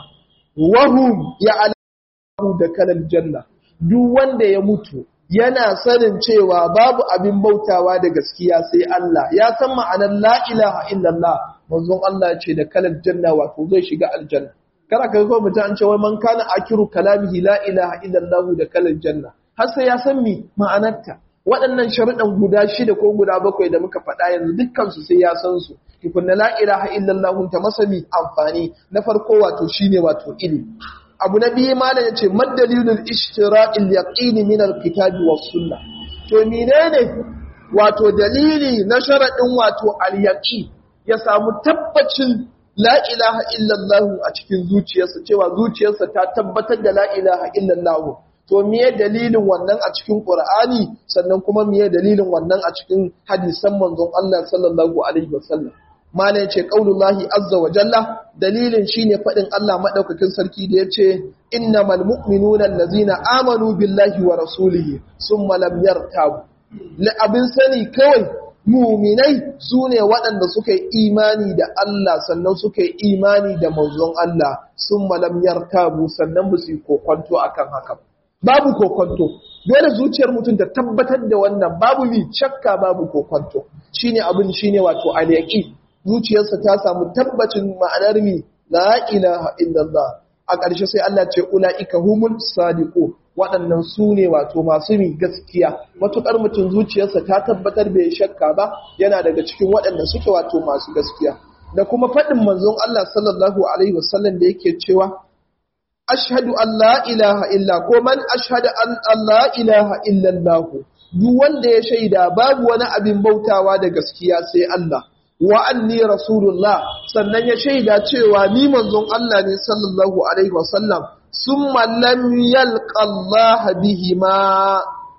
wahum ya alamu da kalal janna duk wanda ya mutu yana sanin cewa babu abin bautawa da gaskiya sai Allah ya san ma'anar la ilaha illallah manzon Allah ya ce da kalal janna wato zai shiga aljanna kada ka ga mutum an ce wai man kana akiru kalamihi la ilaha illallah da kalal janna har sai ya san mi ma'anarta waɗannan sharuɗan guda shida ko guda bakwai da muka faɗa yanzu dukkansu sai ya san su tukunna la ilaha illallah ta masa mi amfani na farko wato shine wato ilimi abu na biyu malam yace madalilul ishtira'il yaqin min alkitabi was sunnah to menene wato dalili na sharadin wato al-yaqin ya samu tabbacin la ilaha illallah a cikin zuciyarsa cewa zuciyarsa ta tabbatar da la ilaha illallah to miye dalilin wannan a cikin Qur'ani sannan kuma miye dalilin wannan a cikin hadisan manzon Allah sallallahu alaihi wasallam malai ce qaulullahi azza wa jalla dalilin shine fadin Allah madaukakin sarki da yace innamal mu'minuna allazina amanu billahi wa rasulihi summa lam yartabu la abin sani kawai muminai sune waɗanda suka yi imani da Allah sannan suka yi imani da manzon Allah summa lam yartabu sannan ba su kokonto akan haka babu kokonto dole zuciyar mutum ta tabbatar da wannan babu mi shakka babu kokonto shine abin shine wato al-yaqin zuciyarsa ta samu tabbacin ma'anar mi la ilaha illallah a ƙarshe sai Allah ce ulaika humul sadiqun waɗannan su ne wato masu mi gaskiya matuƙar mutum zuciyarsa ta tabbatar bai shakka ba yana daga cikin waɗanda suke wato masu gaskiya da kuma faɗin manzon Allah sallallahu alaihi wasallam da yake cewa ashhadu an la ilaha illa ko man ashhadu an la ilaha illa Allah duk wanda ya shaida babu wani abin bautawa da gaskiya sai Allah wa anni rasulullah sannan ya shaida cewa ni manzon Allah ne sallallahu alaihi wasallam summa lam yalqa Allah bihima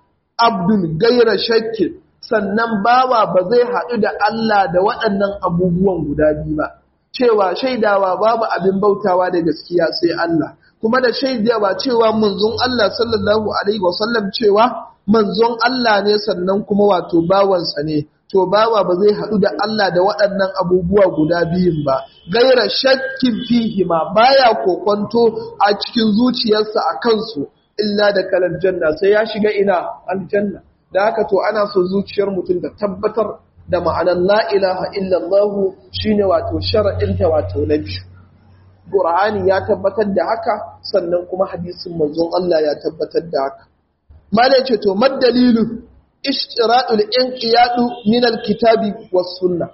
abdun gaira shakkin sannan bawa ba zai haɗu da Allah da waɗannan abubuwan guda biyu ba cewa shaidawa babu abin bautawa da gaskiya sai Allah kuma da shaidawa cewa manzon Allah sallallahu alaihi wasallam cewa manzon Allah ne sannan kuma wato bawansa ne to bawa ba zai haɗu da Allah da waɗannan abubuwa guda biyun ba gaira shakkin fihi ma baya kokonto a cikin zuciyarsa a kansu illa da kalar janna sai ya shiga ina aljanna da haka to ana so zuciyar mutum da tabbatar da ma'anar la ilaha illallah shine wato shar'inta wato na biyu Qur'ani ya tabbatar da haka sannan kuma hadisin manzon Allah ya tabbatar da haka malai ce to madalilu ishtiradul inqiyadu min alkitabi was sunnah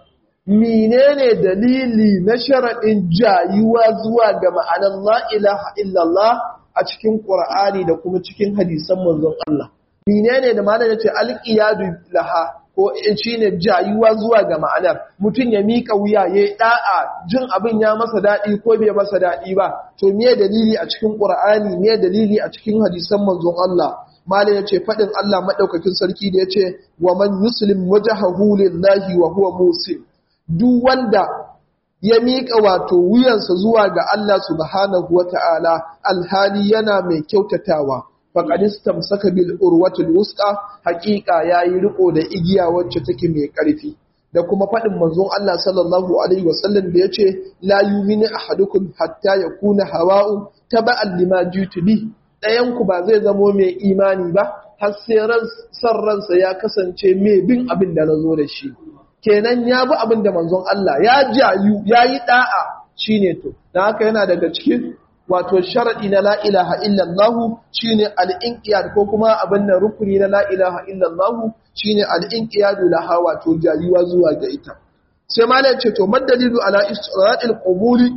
menene dalili na sharadin jayuwa zuwa ga ma'anar la ilaha illallah a cikin Qur'ani da kuma cikin hadisan manzon Allah menene da malai ce alqiyadu laha ko shine jayuwa zuwa ga ma'anar mutum ya mika wuya ya da'a jin abin ya masa dadi ko bai masa dadi ba to me dalili a cikin Qur'ani me dalili a cikin hadisan manzon Allah malai ya ce faɗin Allah maɗaukakin sarki da ya ce wa man yuslim wajahahu lillahi wa huwa musim duk wanda ya miƙa wato wuyansa zuwa ga Allah subhanahu wa ta'ala alhali yana mai kyautatawa faqad istamsaka bil urwatil wusqa haqiqa yayi riko da igiya wacce take mai ƙarfi da kuma faɗin manzon Allah sallallahu alaihi wasallam da yace la yuminu ahadukum hatta yakuna hawa'u taba'an lima jitu bi ɗayanku ba zai zamo mai imani ba har sai san ransa ya kasance mai bin abin da na zo da shi kenan ya bi abin da manzon Allah ya jayu ya yi ɗa'a shi ne to don haka yana daga cikin wato sharaɗi na la'ilaha illallahu shi ne al'inƙiyar ko kuma abin da rukuni na la'ilaha illallahu shi ne al'inƙiyar laha wato jayuwa zuwa ga ita sai malar ce to madalilu ala isra'il ƙubuli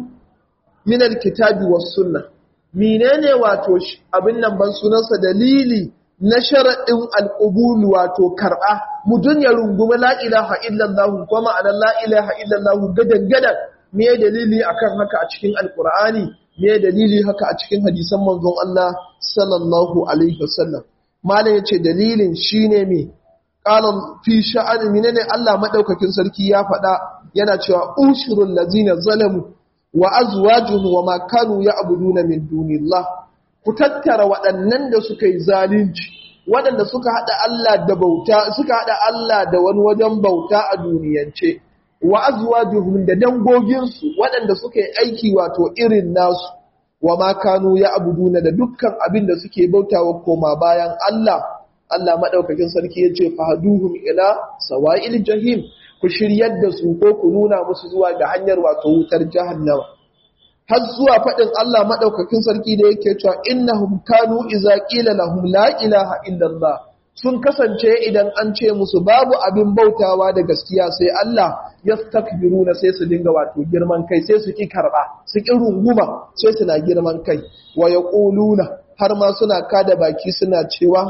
min alkitabi was sunnah menene wato abin nan ban sunansa dalili na sharaɗin alƙubulu wato karɓa mutum ya rungumi la'ilaha illallahu kuma ma'anar la'ilaha illallahu gadan-gadan me dalili akan haka a cikin alƙur'ani me dalili haka a cikin hadisan manzon Allah sallallahu alaihi wasallam malam yace dalilin shine me qala fi sha'ani menene Allah madaukakin sarki ya faɗa yana cewa ushurul ladzina zalamu wa azwajuhum wa ma kanu ya'buduna min dunillah ku tattara waɗannan da suka yi zalunci waɗanda suka hada Allah da bauta suka hada Allah da wani wajen bauta a duniyance wa azwajuhum da dangogin su waɗanda suka yi aiki wato irin nasu wa ma kanu ya'buduna da dukkan abin da suke bautawa koma bayan Allah Allah madaukakin sarki yace fahaduhum ila sawa'il jahim ku shiryar da su ko ku nuna musu zuwa ga hanyar wato wutar jahannama har zuwa faɗin Allah maɗaukakin sarki da yake cewa innahum kanu iza qila lahum la ilaha illallah sun kasance idan an ce musu babu abin bautawa da gaskiya sai Allah yastakbiruna sai su dinga wato girman kai sai su ki karba su ki runguma sai suna girman kai wa yaquluna har ma suna kada baki suna cewa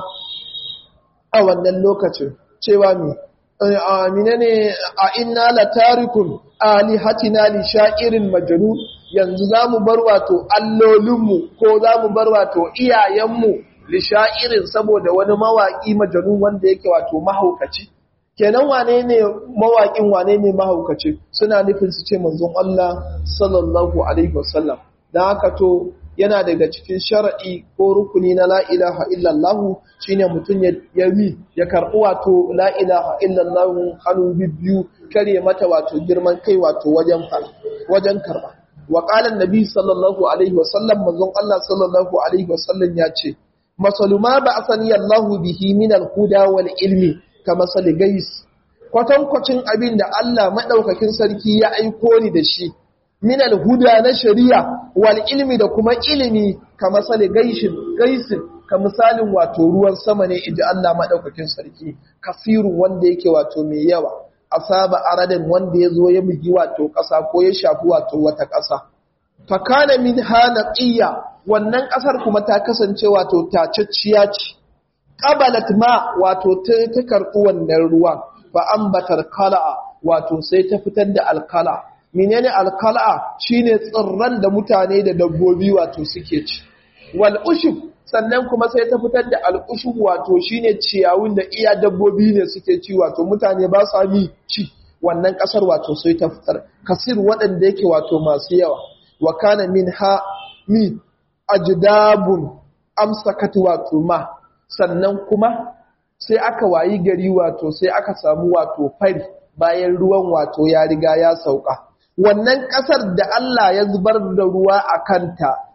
a wannan lokacin cewa me amina ne a inna la tarikun alihatina li sha'irin majnun yanzu zamu bar wato allolinmu ko zamu bar wato iyayenmu li sha'irin saboda wani mawaki majnun wanda yake wato mahaukaci kenan wane ne mawakin wane ne mahaukaci suna nufin su ce manzon Allah sallallahu alaihi wasallam dan haka to yana daga cikin shar'i ko rukuni na la ilaha illallah shine mutum ya yi ya karɓi wato la ilaha illallah hannu biyu kare mata wato girman kai wato wajen wajen karɓa wa qala annabi sallallahu alaihi wa sallam manzon Allah sallallahu alaihi wa sallam ya ce masalu ma ba'athani Allah bihi min al-huda wal ilmi kama sali gais kwatankwacin abin da Allah madaukakin sarki ya aiko ni da shi min al-huda na shari'a wal ilmi da kuma ilimi kama sali gaishin gaisin ka misalin wato ruwan sama ne inji Allah madaukakin sarki kasiru wanda yake wato mai yawa asaba aradan wanda ya zo ya bugi wato ƙasa ko ya shafi wato wata ƙasa fakana min hanaqiya wannan ƙasar kuma ta kasance wato tacacciya ce qabalat ma wato ta ta karɓi wannan ruwa fa ambatar kala'a wato sai ta fitar da alkala menene alkala shine tsirran da mutane da dabbobi wato suke ci wal ushub sannan kuma sai ta fitar da al'ushub wato shine ciyawun da iya dabbobi ne suke ci wato mutane ba sa mi ci wannan kasar wato sai ta fitar kasir waɗanda yake wato masu yawa wa kana min ha mi ajdabun amsakat wato ma sannan kuma sai aka wayi gari wato sai aka samu wato fari bayan ruwan wato ya riga ya sauka wannan ƙasar da Allah ya zubar da ruwa a kanta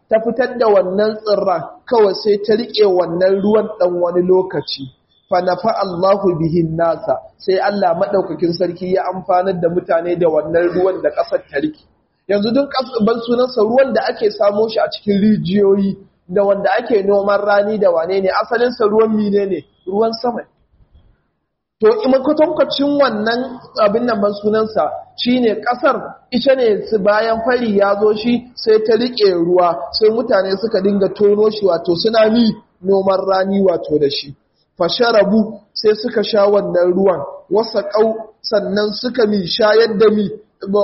ta fitar da wannan tsirran kawai sai ta riƙe wannan ruwan ɗan wani lokaci fanafa Allahu bihin nasa sai Allah maɗaukakin sarki ya amfanar da mutane da wannan ruwan da ƙasar ta riƙe yanzu duk ban sunansa ruwan da ake samo shi a cikin rijiyoyi da wanda ake noman rani da wane ne asalinsa ruwan mine ne ruwan sama to kwatankwacin wannan abin nan ban sunansa shine kasar ita ne bayan fari ya zo shi sai ta rike ruwa sai mutane suka dinga tono shi wato suna mi noman rani wato da shi fasharabu sai suka sha wannan ruwan wasa kau sannan suka mi shayar da mi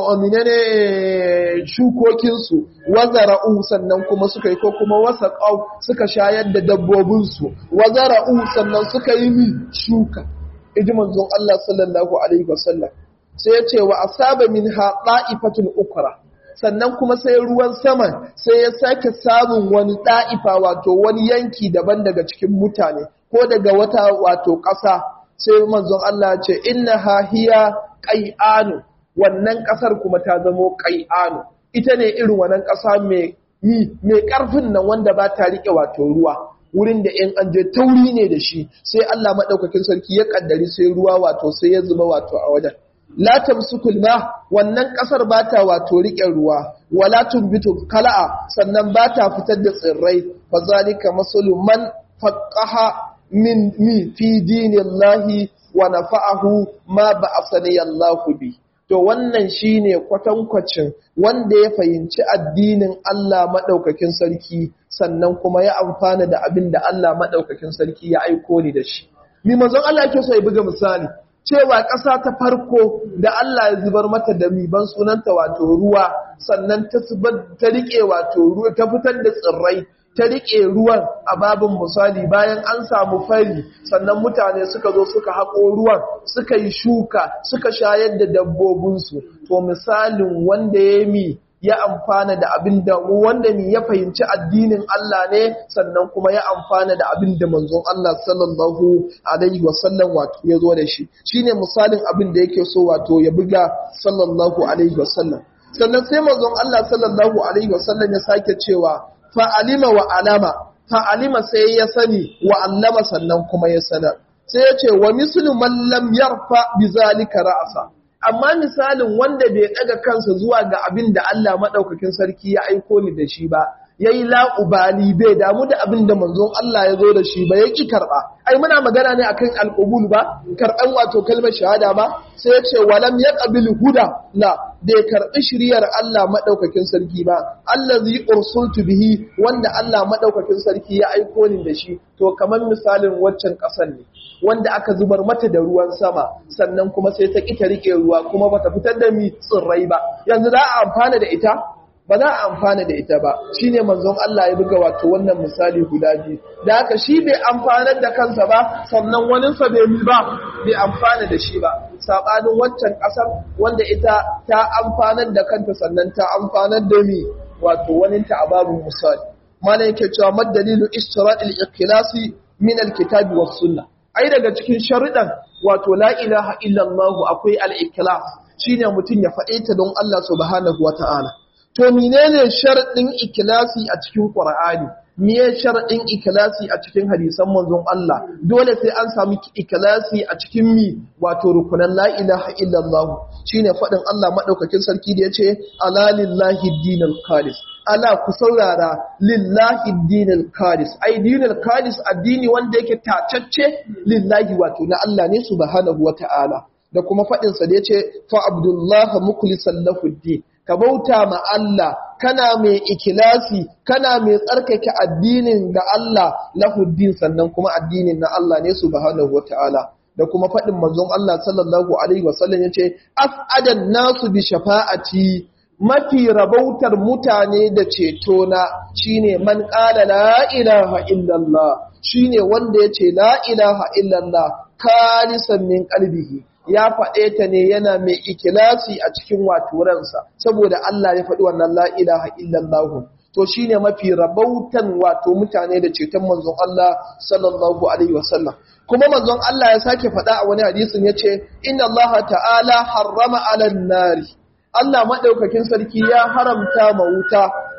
ne shukokinsu wazara'u sannan kuma suka yi ko kuma wasa kau suka shayar da dabbobinsu wazara'u sannan suka yi mi shuka iji manzon Allah sallallahu alaihi wasallam sai ya ce wa asaba minha da'ifatun ukra sannan kuma sai ruwan sama sai ya sake samun wani da'ifa wato wani yanki daban daga cikin mutane ko daga wata wato ƙasa sai manzon Allah ya ce innaha hiya qai'anu wannan ƙasar kuma ta zamo qai'anu ita ne irin wannan ƙasa mai mai ƙarfin nan wanda ba ta rike wato ruwa wurin da ‘yan an je tauri ne da shi sai Allah maɗaukakin sarki ya ƙaddari sai ruwa wato sai ya zuba wato a wajen. Latam sukulma wannan ƙasar ba ta wato riƙe ruwa, wala tumbitu kala'a sannan ba ta fitar da tsirrai, fa zalika man faqqaha min mi fi dinillahi wa nafa'ahu ma ba Allahu bi. to wannan shine kwatankwacin wanda ya fahimci addinin Allah maɗaukakin sarki sannan kuma ya amfana da abin da Allah maɗaukakin sarki ya aiko ni da shi. Mi manzon Allah yake so ya buga misali cewa ƙasa ta farko da Allah ya zubar mata da miban sunanta wato ruwa sannan ta ta riƙe wato ruwa ta fitar da tsirrai ta riƙe ruwan a babin misali bayan an samu fari sannan mutane suka zo suka haƙo ruwan suka yi shuka suka shayar da dabbobinsu to misalin wanda ya mi ya amfana da abin da wanda ni ya fahimci addinin Allah ne sannan kuma ya amfana da abin da manzon Allah sallallahu alaihi wasallam wato ya zo da shi shine misalin abin da yake so wato ya buga sallallahu alaihi wasallam sannan sai manzon Allah sallallahu alaihi wasallam ya sake cewa fa'alima wa alama, fa'alima sai ya sani wa allama sannan kuma ya sanar. Sai ya ce, wa musulman lam yarfa bi zalika ra'asa, amma misalin wanda bai ɗaga kansa zuwa ga abin da Allah maɗaukakin sarki ya aiko ni da shi ba, ya yi la'ubali bai damu da abin da manzon Allah ya zo da shi ba ya ƙi karɓa. Ai, muna magana ne akan alƙubul ba, karɓan wato kalmar shahada ba, sai ya ce, walam ya ƙabil huda la, bai karɓi shiriyar Allah maɗaukakin sarki ba, Allah zai ursultu bihi wanda Allah maɗaukakin sarki ya aiko ni da shi, to kamar misalin waccan ƙasar ne, wanda aka zubar mata da ruwan sama, sannan kuma sai ta ƙi ta riƙe ruwa kuma bata fitar da mi tsirrai ba. Yanzu za a amfana da ita? Ba za a amfana da ita ba, shi ne manzon Allah ya buga wato wannan misali guda biyu. Da haka shi bai amfanar da kansa ba, sannan waninsa bai mi ba, bai amfana da shi ba. saɓanin waccan ƙasar wanda ita ta amfanar da kanta sannan ta amfanar da mi wato waninta a babin misali mana yake cewa madalilu istira'il ikhlasi min alkitabi was sunna ai daga cikin sharuɗan wato la ilaha illallah akwai al-ikhlas shine mutum ya faɗe ta don Allah subhanahu wata'ala to menene sharadin ikhlasi a cikin qur'ani miye sharadin ikhlasi a cikin hadisan manzon Allah dole sai an samu ikhlasi a cikin mi wato rukunan la ilaha illallah shine fadin Allah madaukakin sarki da yace ala lillahi dinul khalis ala ku saurara lillahi dinul khalis ai dinul khalis addini wanda yake tacacce lillahi wato na Allah ne subhanahu wataala da kuma fadin sa da yace fa abdullahi mukhlisan lahu din ka bauta ma Allah kana mai ikilasi kana mai tsarkake addinin ga Allah lahuddin sannan kuma addinin na Allah ne subhanahu wataala da kuma faɗin manzon Allah sallallahu alaihi wasallam yace as'adan nasu bi shafa'ati mafi rabautar mutane da ceto na shine man qala la ilaha illallah shine wanda yace la ilaha illallah kalisan min qalbihi ya faɗe ta ne yana mai ikilasi a cikin waturansa saboda Allah ya faɗi wannan la ilaha illallah to shine mafi rabautan wato mutane da ceton manzon Allah sallallahu alaihi wasallam kuma manzon Allah ya sake faɗa a wani hadisin yace inna Allah ta'ala harrama 'alan nari Allah madaukakin sarki ya haramta ma wuta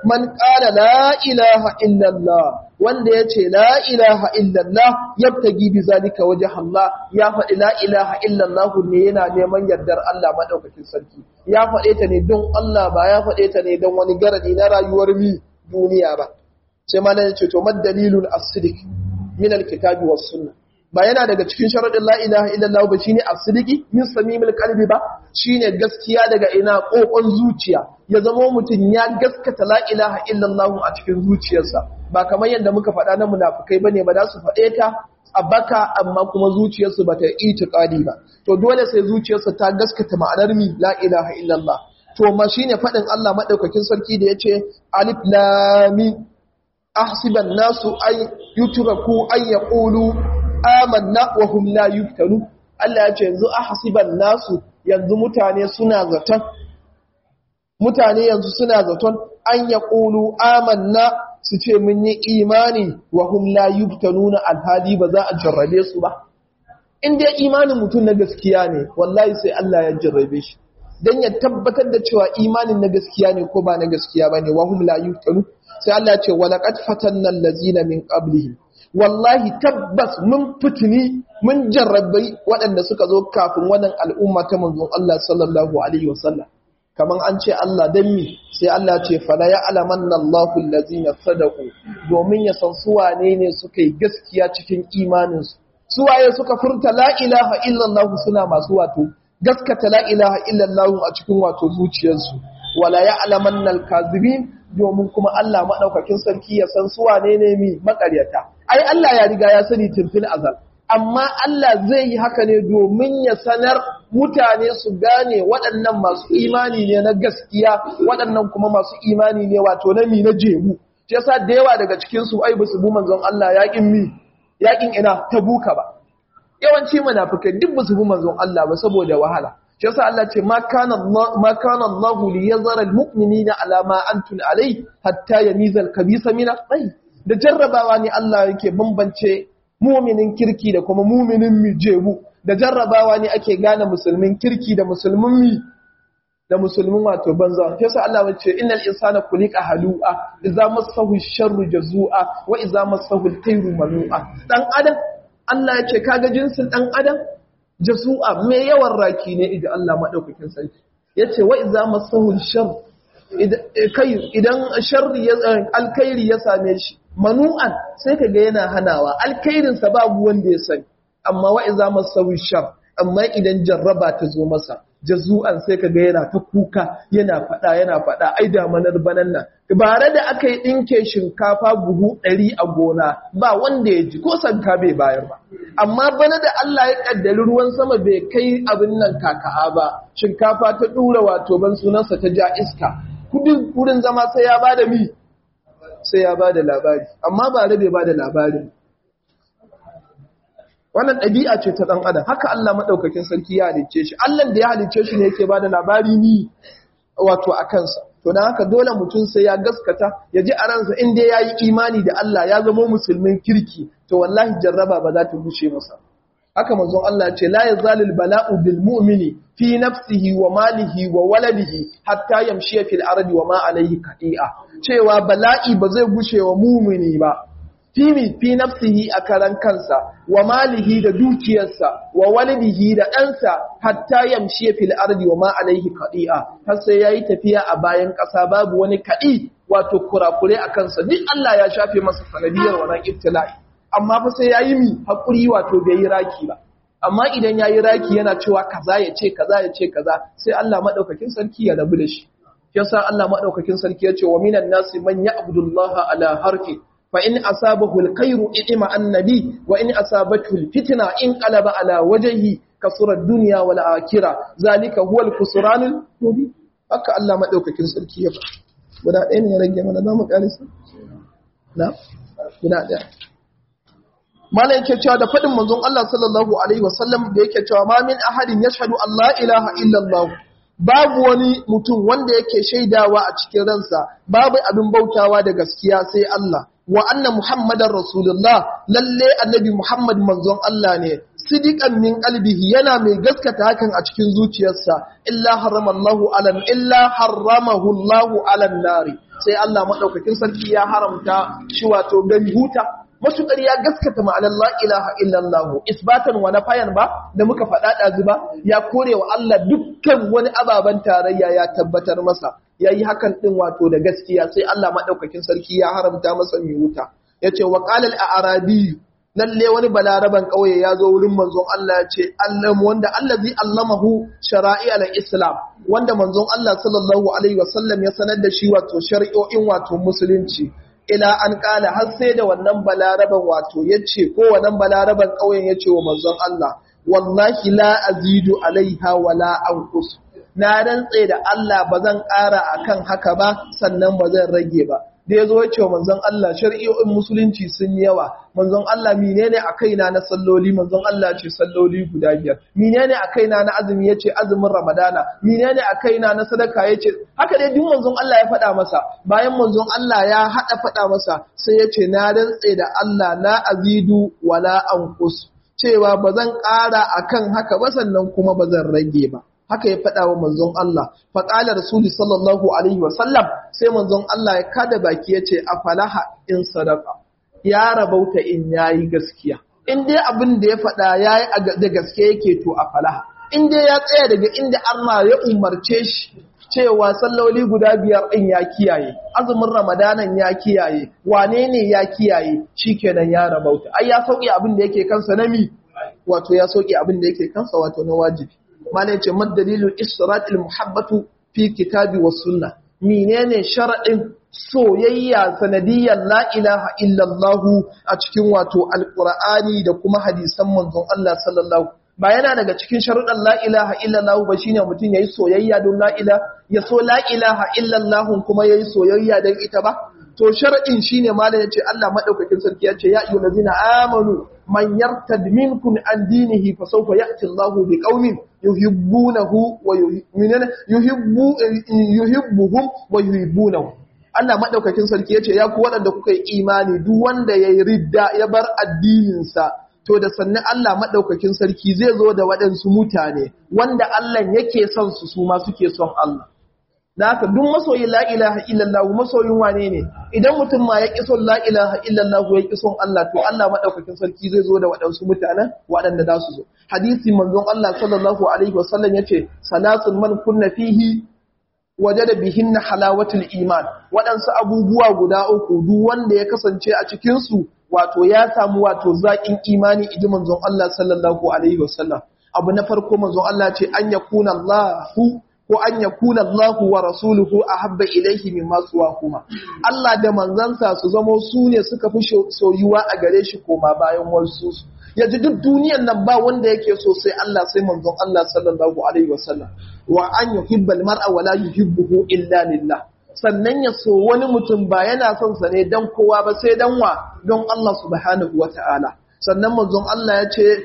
man qala la ilaha illallah wanda yace la ilaha illallah yabtagi bi zalika wajh Allah ya faɗi la ilaha illallah ne yana neman yardar Allah madaukakin sarki ya faɗe ta ne don Allah ba ya faɗe ta ne don wani garadi na rayuwar mi duniya ba sai ma nan yace to mad dalilul as-sidiq min al-kitabi was sunnah ba yana daga cikin sharaɗin la ilaha illallah ba shine as-sidiki min samimil qalbi ba shine gaskiya daga ina kokon zuciya ya zama mutum ya gaskata la ilaha illallah a cikin zuciyarsa ba kamar yadda muka faɗa na munafikai bane ba za su faɗe ta a baka amma kuma zuciyarsu ba ta itiqadi ba to dole sai zuciyarsa ta gaskata ma'anar mi la ilaha illallah to ma shine faɗin Allah madaukakin sarki da yace alif lam mim ahsiban nasu ay yutraku ay yaqulu amanna wa hum la yuftanu Allah ya ce yanzu ahsiban nasu yanzu mutane suna zaton mutane yanzu suna zaton an yaqulu amanna su ce mun yi imani wa hum la yuftanuna alhali ba za a jarrabe su ba in dai imanin mutum na gaskiya ne wallahi sai Allah ya jarrabe shi dan ya tabbatar da cewa imanin na gaskiya ne ko ba na gaskiya bane wa hum la yuftanu sai Allah ya ce walaqad fatanna allazina min qablihim wallahi tabbas mun fitini mun jarrabai waɗanda suka zo kafin wannan al'umma ta manzon Allah sallallahu alaihi wasallam kaman an ce Allah dan mi sai Allah ce fala ya alamanna Allahu allazina sadaqu domin ya san su wane ne suka yi gaskiya cikin imanin su su waye suka furta la ilaha illallah suna masu wato gaskata la ilaha illallah a cikin wato zuciyarsu wala ya alamanna al-kazibin domin kuma Allah maɗaukakin sarki ya san su wane ne mi makaryata. Ai Allah ya riga ya sani tumfil azal, amma Allah zai yi haka ne domin ya sanar mutane su gane waɗannan masu imani ne na gaskiya, waɗannan kuma masu imani ne wato na mi na jemu. Shi yasa da yawa daga cikin su ai basu bu manzon Allah yaƙin mi, yaƙin ina ta buka ba. Yawanci munafikai duk basu bu manzon Allah ba saboda wahala. shi yasa Allah ce ma kana Allah ma kana Allah li yazara almu'minina ala ma antum alai hatta yamiza alkabisa min at da jarrabawa ne Allah yake bambance mu'minin kirki da kuma mu'minin mijebu da jarrabawa ne ake gane musulmin kirki da musulmin mi da musulmin wato banza shi yasa Allah wace innal insana khuliqa halu'a idza massahu sharru jazua wa idza massahu alkhairu manu'a dan adam Allah ya ce kaga jinsin dan adam jasu'a mai yawan raki ne idan Allah maɗaukakin sarki ya ce wa iza masahul shar idan sharri alkairi ya same shi manu'an sai ka ga yana hanawa alkairinsa babu wanda ya sani amma wa iza masahul shar amma idan jarraba ta zo masa jazu'an sai ka ga yana ta kuka yana faɗa yana faɗa ai damanar banan nan bare da aka yi ɗinke shinkafa buhu ɗari a gona ba wanda ya ji ko sanka bai bayar ba amma bana da Allah ya ƙaddari ruwan sama bai kai abin nan kaka'a ba shinkafa ta ɗura wato ban sunansa ta ja iska kudin wurin zama sai ya bada mi sai ya bada labari amma bare bai bada labari wannan ɗabi'a ce ta ɗan adam haka Allah maɗaukakin sarki ya halicce shi Allah da ya halicce shi ne yake bada labari ni wato a kansa to dan haka dole mutum sai ya gaskata ya ji a ransa in dai yayi imani da Allah ya zama musulmin kirki to wallahi jarraba ba za ta bushe masa haka manzon Allah ce la yazalul bala'u bil mu'mini fi nafsihi wa malihi wa waladihi hatta yamshi fil ardi wa ma alayhi qati'a cewa bala'i ba zai gushe wa mu'mini ba fi fi nafsihi a karan kansa wa malihi da dukiyarsa wa walidihi da ɗansa hatta yamshi fil ardi wa ma alaihi qadi'a har sai yayi tafiya a bayan ƙasa babu wani kadi wato kurakure a kansa duk Allah ya shafe masa sanadiyar wannan ibtila'i amma fa sai yayi mi hakuri wato bai yi raki ba amma idan yayi raki yana cewa kaza ya ce kaza ya ce kaza sai Allah madaukakin sarki ya rabu da shi yasa Allah madaukakin sarki ya ce wa minan nasi man ya'budullaha ala harfi فإن أصابه الخير إئم النبي وإن أصابته الفتنة انقلب على وجهه كسر الدنيا والآخرة ذلك هو الخسران المبين haka Allah madaukakin sarki ya ba guda ɗaya ne ya rage mana zamu kalisa na guda ɗaya malai yake cewa da faɗin manzon Allah sallallahu alaihi wasallam da yake cewa ma min ahadin yashhadu Allah ilaha illa Allah babu wani mutum wanda yake shaidawa a cikin ransa babu abin bautawa da gaskiya sai Allah wa anna muhammadar rasulullah lalle annabi muhammad manzon Allah ne sidiqan min qalbihi yana mai gaskata hakan a cikin zuciyarsa illa haramallahu alan illa haramahu Allahu alan nari sai Allah madaukakin sarki ya haramta shi wato gani huta matukar ya gaskata ma'anar la ilaha illallah isbatan wa nafayan ba da muka faɗa ɗazu ba ya kore wa Allah dukkan wani ababen tarayya ya tabbatar masa yayi hakan din wato da gaskiya sai Allah madaukakin sarki ya haramta masa mai wuta yace wa qala al-arabi lalle wani balaraban ƙauye ya zo wurin manzon Allah ya ce Allah wanda allazi allamahu shara'i al-islam wanda manzon Allah sallallahu alaihi wasallam ya sanar da shi wato shari'o'in wato musulunci ila an kala har sai da wannan balaraban wato yace ko wannan balaraban ƙauyen yace wa manzon Allah wallahi la azidu alaiha wala anqus na rantse da Allah bazan ƙara akan haka ba sannan bazan rage ba da ya zo ya ce wa manzon Allah shari'o'in musulunci sun yawa manzon Allah menene a kaina na salloli manzon Allah ce salloli guda biyar menene a kaina na azumi yace azumin ramadana menene a kaina na sadaka yace haka dai duk manzon Allah ya faɗa masa bayan manzon Allah ya haɗa faɗa masa sai yace na rantse da Allah la azidu wala anqus cewa bazan ƙara akan haka ba sannan kuma bazan rage ba haka ya faɗa wa manzon Allah faƙala rasuli sallallahu alaihi wasallam sai manzon Allah ya kada baki ya ce a falaha in sadaka ya rabauta in yayi gaskiya in dai abin da ya faɗa yayi da gaske yake to a falaha in dai ya tsaya daga inda Allah ya umarce shi cewa salloli guda biyar ɗin ya kiyaye azumin ramadanan ya kiyaye wane ne ya kiyaye shikenan ya rabauta ai ya sauke abin da yake kansa na mi wato ya sauke abin da yake kansa wato na wajibi malai ce madalilul isra'il muhabbatu fi kitabi was sunna menene sharadin soyayya sanadiyyar la ilaha illallah a cikin wato alqur'ani da kuma hadisan manzon Allah sallallahu ba yana daga cikin sharuɗan la ilaha illallah ba shine mutum yayi soyayya don la ilaha ya so la ilaha illallah kuma yayi soyayya don ita ba to sharadin shine malam yace Allah madaukakin sarki yace ya ayyuhallazina amanu man yartad minkum an dinihi fa sawfa ya'ti Allahu biqaumin yuhibbunahu wa yuhibbu yuhibbuhum wa yuhibbunahu Allah madaukakin sarki yace ya ku waɗanda kuka yi imani duk wanda yayi ridda ya bar addinin sa to da sannan Allah madaukakin sarki zai zo da waɗansu mutane wanda Allah yake son su su ma suke son Allah da haka duk masoyin la ilaha illallah masoyin wane ne idan mutum ma ya son la ilaha illallah ya son Allah to Allah madaukakin sarki zai zo da waɗansu mutanen waɗanda za su zo hadisi manzon Allah sallallahu alaihi wasallam yace salatun man kunna fihi wajada bihinna halawatul iman waɗansu abubuwa guda uku duk wanda ya kasance a cikin su wato ya samu wato zaƙin imani iji manzon Allah sallallahu alaihi wasallam abu na farko manzon Allah ce an yakuna Allahu ko an yakuna Allahu wa rasuluhu ahabba ilaihi mimma kuma. Allah da manzansa su zamo su ne suka fi soyuwa a gare shi koma bayan wasu yaji duk duniyan nan ba wanda yake so sai Allah sai manzon Allah sallallahu alaihi wasallam wa an yuhibbal mar'a wa la yuhibbuhu illa lillah sannan ya so wani mutum ba yana son sa ne dan kowa ba sai dan wa don Allah subhanahu wata'ala sannan manzon Allah ya ce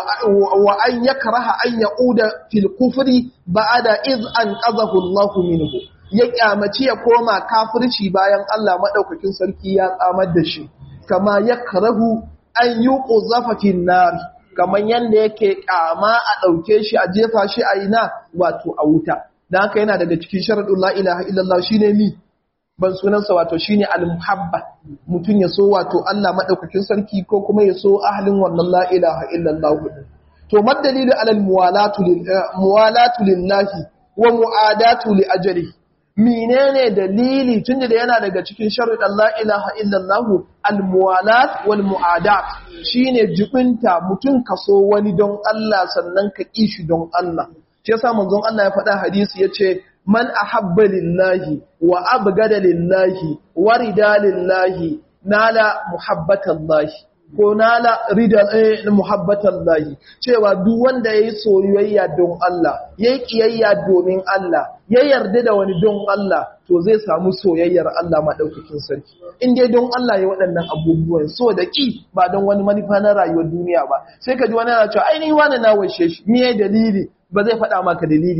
wa an yakraha an yauda fil kufri ba'da iz an qazahu Allah minhu ya kyamaci ya koma kafirci bayan Allah madaukakin sarki ya tsamar da shi kama yakrahu an yuqzafa fin nar kaman yanda yake kama a dauke shi a jefa shi a ina wato a wuta dan haka yana daga cikin sharadul la ilaha illallah shine mi ban sunansa wato shine al-muhabba mutun ya so wato Allah madaukakin sarki ko kuma ya so ahlin wannan la ilaha illallah to madalilu alal muwalatu lil muwalatu lillahi wa muadatu li ajri menene dalili tunda da yana daga cikin sharuɗan la ilaha illallah al-muwalat wal muadat shine jibinta mutun kaso wani don Allah sannan ka kishi don Allah shi yasa manzon Allah ya faɗa hadisi yace man ahabba lillahi wa abgada lillahi wa rida lillahi nala muhabbatallahi ko nala rida eh, muhabbatallahi cewa duk wanda yayi soyayya don Allah yayi kiyayya domin Allah ya yarda da wani don Allah to zai samu soyayyar Allah madaukakin sarki in dai don Allah ya waɗannan abubuwan so da ki ba don wani manufa na rayuwar duniya ba sai ka ji wani yana cewa ai ni wani na washe shi me dalili ba zai faɗa maka dalili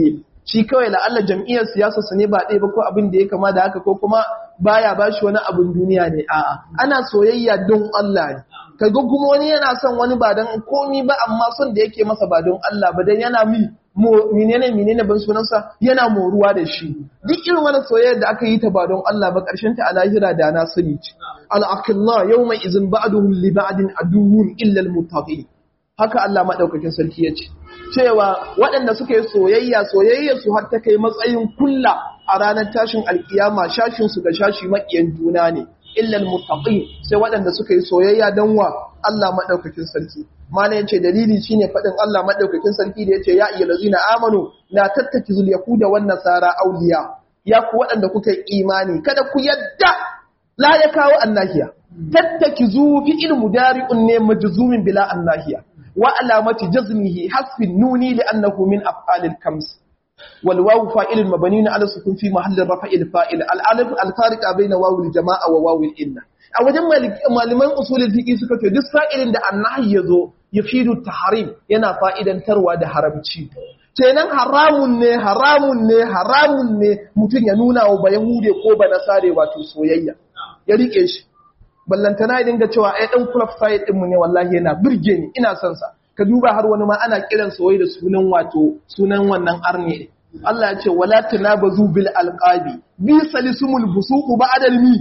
shi kawai la'alla jam'iyyar siyasa su ne ba ɗaya ba ko abin da ya kama da haka ko kuma baya ba shi wani abin duniya ne a'a ana soyayya don Allah ne kaga kuma wani yana son wani ba don komi ba amma son da yake masa ba don Allah ba dan yana mi menene menene ban sunansa yana moruwa da shi duk irin wani soyayya da aka yi ta ba don Allah ba karshen ta a lahira da na sani ce al-aqillah yawma izin ba'duhum li ba'din aduwwun illa al-muttaqin haka Allah madaukakin sarki ya ce cewa waɗanda suka yi soyayya soyayya su har ta kai matsayin kulla a ranar tashin alkiyama shashin su ga shashi makiyan juna ne illal muttaqin sai waɗanda suka yi soyayya dan wa Allah madaukakin sarki mana yace dalili shine fadin Allah madaukakin sarki da yace ya ayyuhallazina amanu la tattakizul yahuda wan nasara awliya ya ku waɗanda kuka yi imani kada ku yadda la ya kawo annahiya tattakizu fi ilmu dari'un ne majzumin bila annahiya wa alamati jazmihi hasfin nuni li'annahu min af'alil kams wal wawu fa'ilun mabniun ala sukun fi mahallin rafa'il fa'il al alif al fariqa bayna wawil jama'a wa wawil inna a wajen malaman usulul fiqh suka ce duk sa'ilin da annahi yazo yafidu tahrim yana fa'idantarwa da haramci kenan haramun ne haramun ne haramun ne mutum ya nuna wa ba yahude ko ba nasare wato soyayya ya rike shi ballantana ya dinga cewa ai dan club side din mu ne wallahi yana birge ni ina son sa ka duba har wani ma ana kiran soyayya da sunan wato sunan wannan arne Allah ya ce wala tanabazu bil alqabi bi salisumul busuqu ba'da mi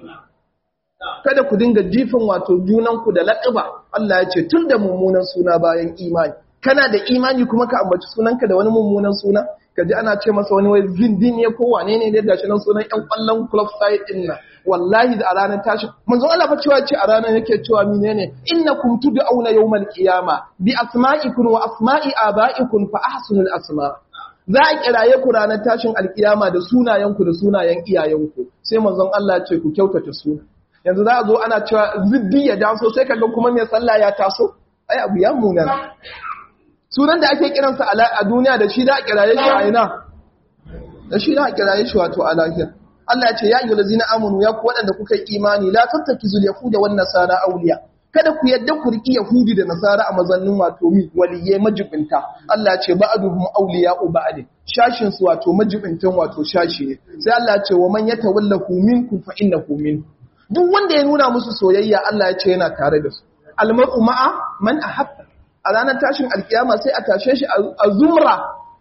kada ku dinga jifin wato junan ku da laqaba Allah ya ce tun da mummunan suna bayan imani kana da imani kuma ka ambaci sunanka da wani mummunan suna ka ji ana ce masa wani wai zindin ne ko wane ne da gashi nan sunan ƴan ƙwallon club side din nan wallahi da a ranar tashi manzon Allah fa cewa ce a ranar yake cewa menene innakum tud'auna yawmal qiyama bi asma'ikum wa asma'i aba'ikum fa ahsinul asma za a kiraye ku ranar tashin alkiyama da sunayenku da sunayen iyayenku sai manzon Allah ya ce ku kyautata suna yanzu za a zo ana cewa ziddi ya taso sai kaga kuma mai sallah ya taso ai abu ya munana sunan da ake kiransa a duniya da shi da a kiraye shi a ina da shi da a kiraye shi wato a lahira Allah ya ce ya ayyuhal ladzina amanu ya ku waɗanda kuka yi imani la tattakizul yahuda wan nasara awliya kada ku yadda ku riki yahudi da nasara a mazannin wato mi waliyai majibinta Allah ya ce ba'duhum awliya'u ba'd shashin su wato majibintan wato shashi ne sai Allah ya ce wa man yatawallahu minkum fa innahu min duk wanda ya nuna musu soyayya Allah ya ce yana tare da su almar'u ma'a man ahabba a ranar tashin alkiyama sai a tashe shi a zumra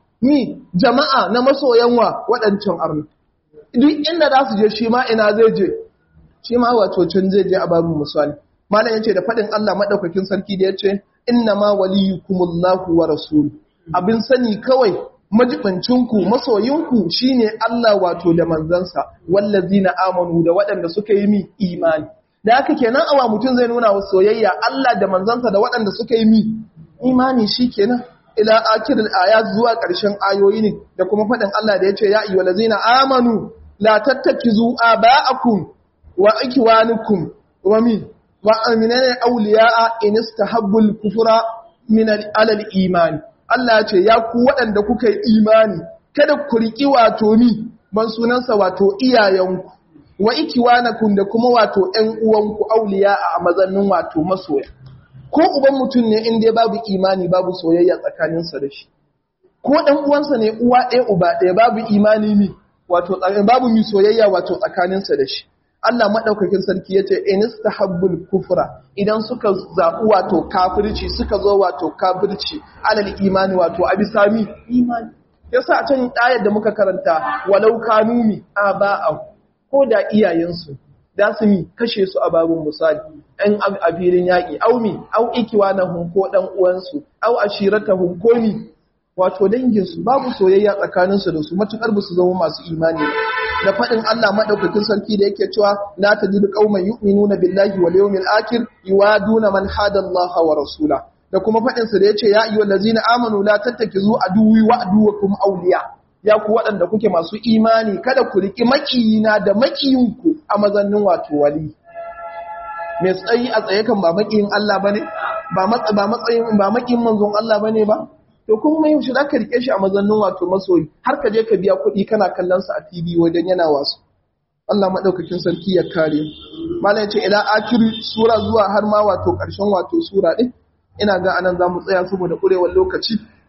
mi jama'a na masoyan wa waɗancan arni duk inda za su je shi ma ina zai je shi ma wato can zai je a babu misali malam yace da faɗin Allah madaukakin sarki da yace inna ma waliyukumullahu wa rasul abin sani kawai majibancinku masoyinku shine Allah wato da manzansa wallazina amanu da waɗanda suka yi mi imani da haka kenan awa mutum zai nuna wa soyayya Allah da manzansa da waɗanda suka yi mi imani shikenan ila akiril ayat zuwa ƙarshen ayoyi ne da kuma faɗin Allah da yace ya ayyuhal ladzina amanu la tattakizu aba'akum wa ikwanukum wa min wa aminana awliya'a in istahabbul kufra min al iman Allah ya ce ya ku waɗanda kuka yi imani kada ku riki wato ni ban sunansa wato iyayenku wa ikiwanakum da kuma wato ƴan uwanku auliya a mazannin wato masoya ko uban mutum ne in dai babu imani babu soyayya tsakaninsa da shi ko ɗan uwansa ne uwa ɗaya uba ɗaya babu imani mi wato babu mi soyayya wato tsakaninsa da shi Allah madaukakin sarki yace inistahabbul kufra idan suka zabu wato kafirci suka zo wato kafirci alal imani wato abisami imani yasa a can ayar da muka karanta walau kanumi aba'ahu ko da iyayensu da su mi kashe su a babin misali ɗan a filin yaƙi au mi au ikiwa na hunko ɗan uwansu au ashirata hunko mi wato danginsu babu soyayya tsakaninsu da su matuƙar ba su zama masu imani da faɗin Allah maɗaukakin sarki da yake cewa la tajidu qauman yu'minuna billahi wal yawmil akhir yuwaduna man hada Allah wa rasula da kuma faɗin sa da yace ya ayyuhal ladzina amanu la tattakizu aduwwi wa aduwwakum awliya ya ku waɗanda kuke masu imani kada ku riƙi maƙiyina da maƙiyinku a mazannin wato wali mai tsayi a tsaye kan ba maƙiyin Allah ba ne ba matsayin ba maƙiyin manzon Allah ba ne ba to kuma mai yaushe za ka riƙe shi a mazannin wato masoyi har ka je ka biya kuɗi kana kallon sa a TV wajen yana wasu Allah maɗaukakin sarki ya kare malam ce ila akiri sura zuwa har ma wato ƙarshen wato sura ɗin ina ga anan za mu tsaya saboda ƙurewar lokaci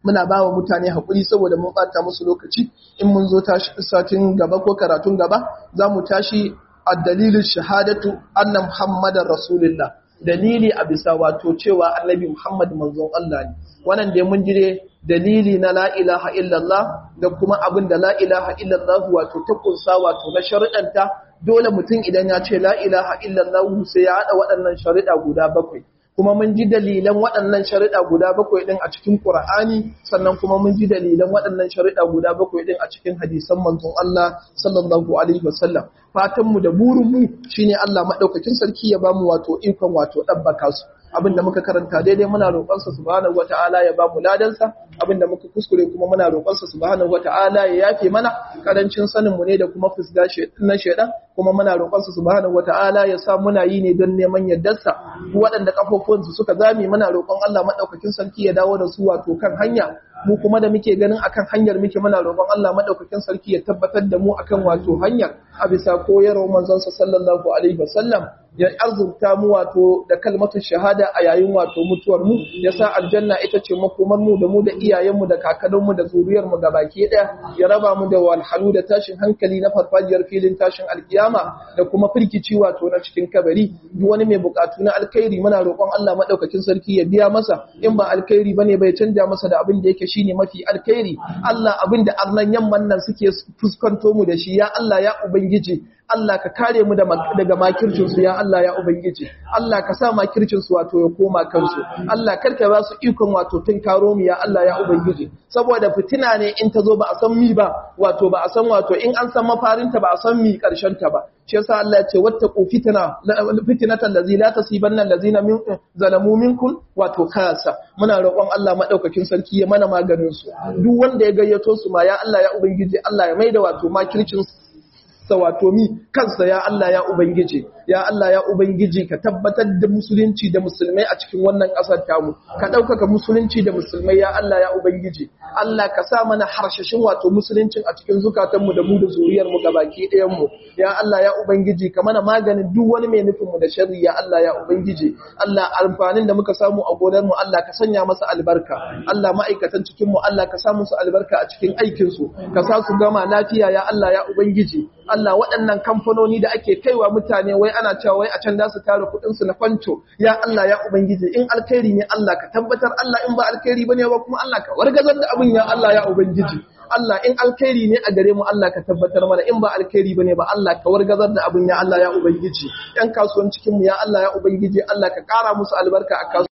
muna ba wa mutane haƙuri saboda mun ɓata musu lokaci in mun zo tashi satin gaba ko karatun gaba za mu tashi a dalilin shahadatu anna muhammadar rasulullah dalili a bisa wato cewa annabi muhammad manzon Allah ne wannan dai mun jire dalili na la ilaha illallah da kuma abin da la ilaha illallah wato ta kunsa wato na sharuɗanta dole mutum idan ya ce la ilaha illallah sai ya haɗa waɗannan sharuɗa guda bakwai kuma mun ji dalilan waɗannan sharuɗa guda bakwai ɗin a cikin Ƙur'ani sannan kuma mun ji dalilan waɗannan sharuɗa guda bakwai ɗin a cikin hadisan manzon Allah sallallahu alaihi wasallam fatan mu da burin mu shine Allah madaukakin sarki ya bamu wato ikon wato dabbaka su abinda muka karanta daidai muna roƙonsa subhanahu wata'ala ya bamu ladansa abinda muka kuskure kuma muna roƙonsa subhanahu wata'ala ya yafe mana karancin sanin mu ne da kuma fusga na shedan kuma muna roƙonsa subhanahu wata'ala ya sa muna yi ne don neman yardarsa waɗanda kafofin su suka zame muna roƙon Allah madaukakin sarki ya dawo da su wato kan hanya mu kuma da muke ganin akan hanyar muke muna roƙon Allah madaukakin sarki ya tabbatar da mu akan wato hanyar a bisa koyarwar manzon sa sallallahu alaihi wasallam ya arzurta mu wato da kalmatu shahada a yayin wato mutuwar mu ya sa aljanna ita ce makomar mu da mu da iyayen mu da kakannin mu da zuriyar mu gabaki daya ya raba mu da walhalu da tashin hankali na farfajiyar filin tashin alkiyama da kuma firkici wato na cikin kabari duk wani mai bukatu na alkhairi muna roƙon Allah madaukakin sarki ya biya masa in ba alkhairi bane bai canja masa da abin da yake shine mafi alkhairi Allah abin da arnan yamman nan suke fuskanto mu da shi ya Allah ya ubangiji Allah ka kare mu daga makircinsu ya Allah ya Ubangiji, Allah ka sa makircinsu wato ya koma kansu, Allah karka ba su ikon wato tun karo mu ya Allah ya Ubangiji, saboda fitina ne in ta zo ba a san mi ba, wato ba a san wato in an san mafarinta ba a san mi ta ba. Shi yasa Allah ya ce wata ku fitina fitinatan lazi la tasibanna allazina min zalamu minkum wato kasa muna roƙon Allah madaukakin sarki ya mana maganin su duk wanda ya gayyato su ma ya Allah ya ubangiji Allah ya maida wato makircin sa wato mi kansa ya Allah ya Ubangiji ya Allah ya Ubangiji ka tabbatar da musulunci da musulmai a cikin wannan ƙasar tamu ka ɗaukaka musulunci da musulmai ya Allah ya Ubangiji Allah ka sa mana harshashin wato musuluncin a cikin zukatanmu da mu da zuriyar mu gabaki ɗayan mu ya Allah ya Ubangiji ka mana maganin duk wani mai nufin mu da sharri ya Allah ya Ubangiji Allah amfanin da muka samu a gonar mu Allah ka sanya masa albarka Allah ma'aikatan cikin mu Allah ka sa musu albarka a cikin aikin su ka sa su gama lafiya ya Allah ya Ubangiji Allah waɗannan kamfanoni da ake kaiwa mutane wai ana cewa wai a can da su tara kuɗinsu na fanto ya Allah ya ubangiji in alkhairi ne Allah ka tabbatar Allah in ba alkhairi bane ba kuma Allah ka wargazar da abin ya Allah ya ubangiji Allah in alkhairi ne a gare mu Allah ka tabbatar mana in ba alkhairi bane ba Allah ka wargazar da abin ya Allah ya ubangiji yan kasuwan cikin mu ya Allah ya ubangiji Allah ka ƙara musu albarka a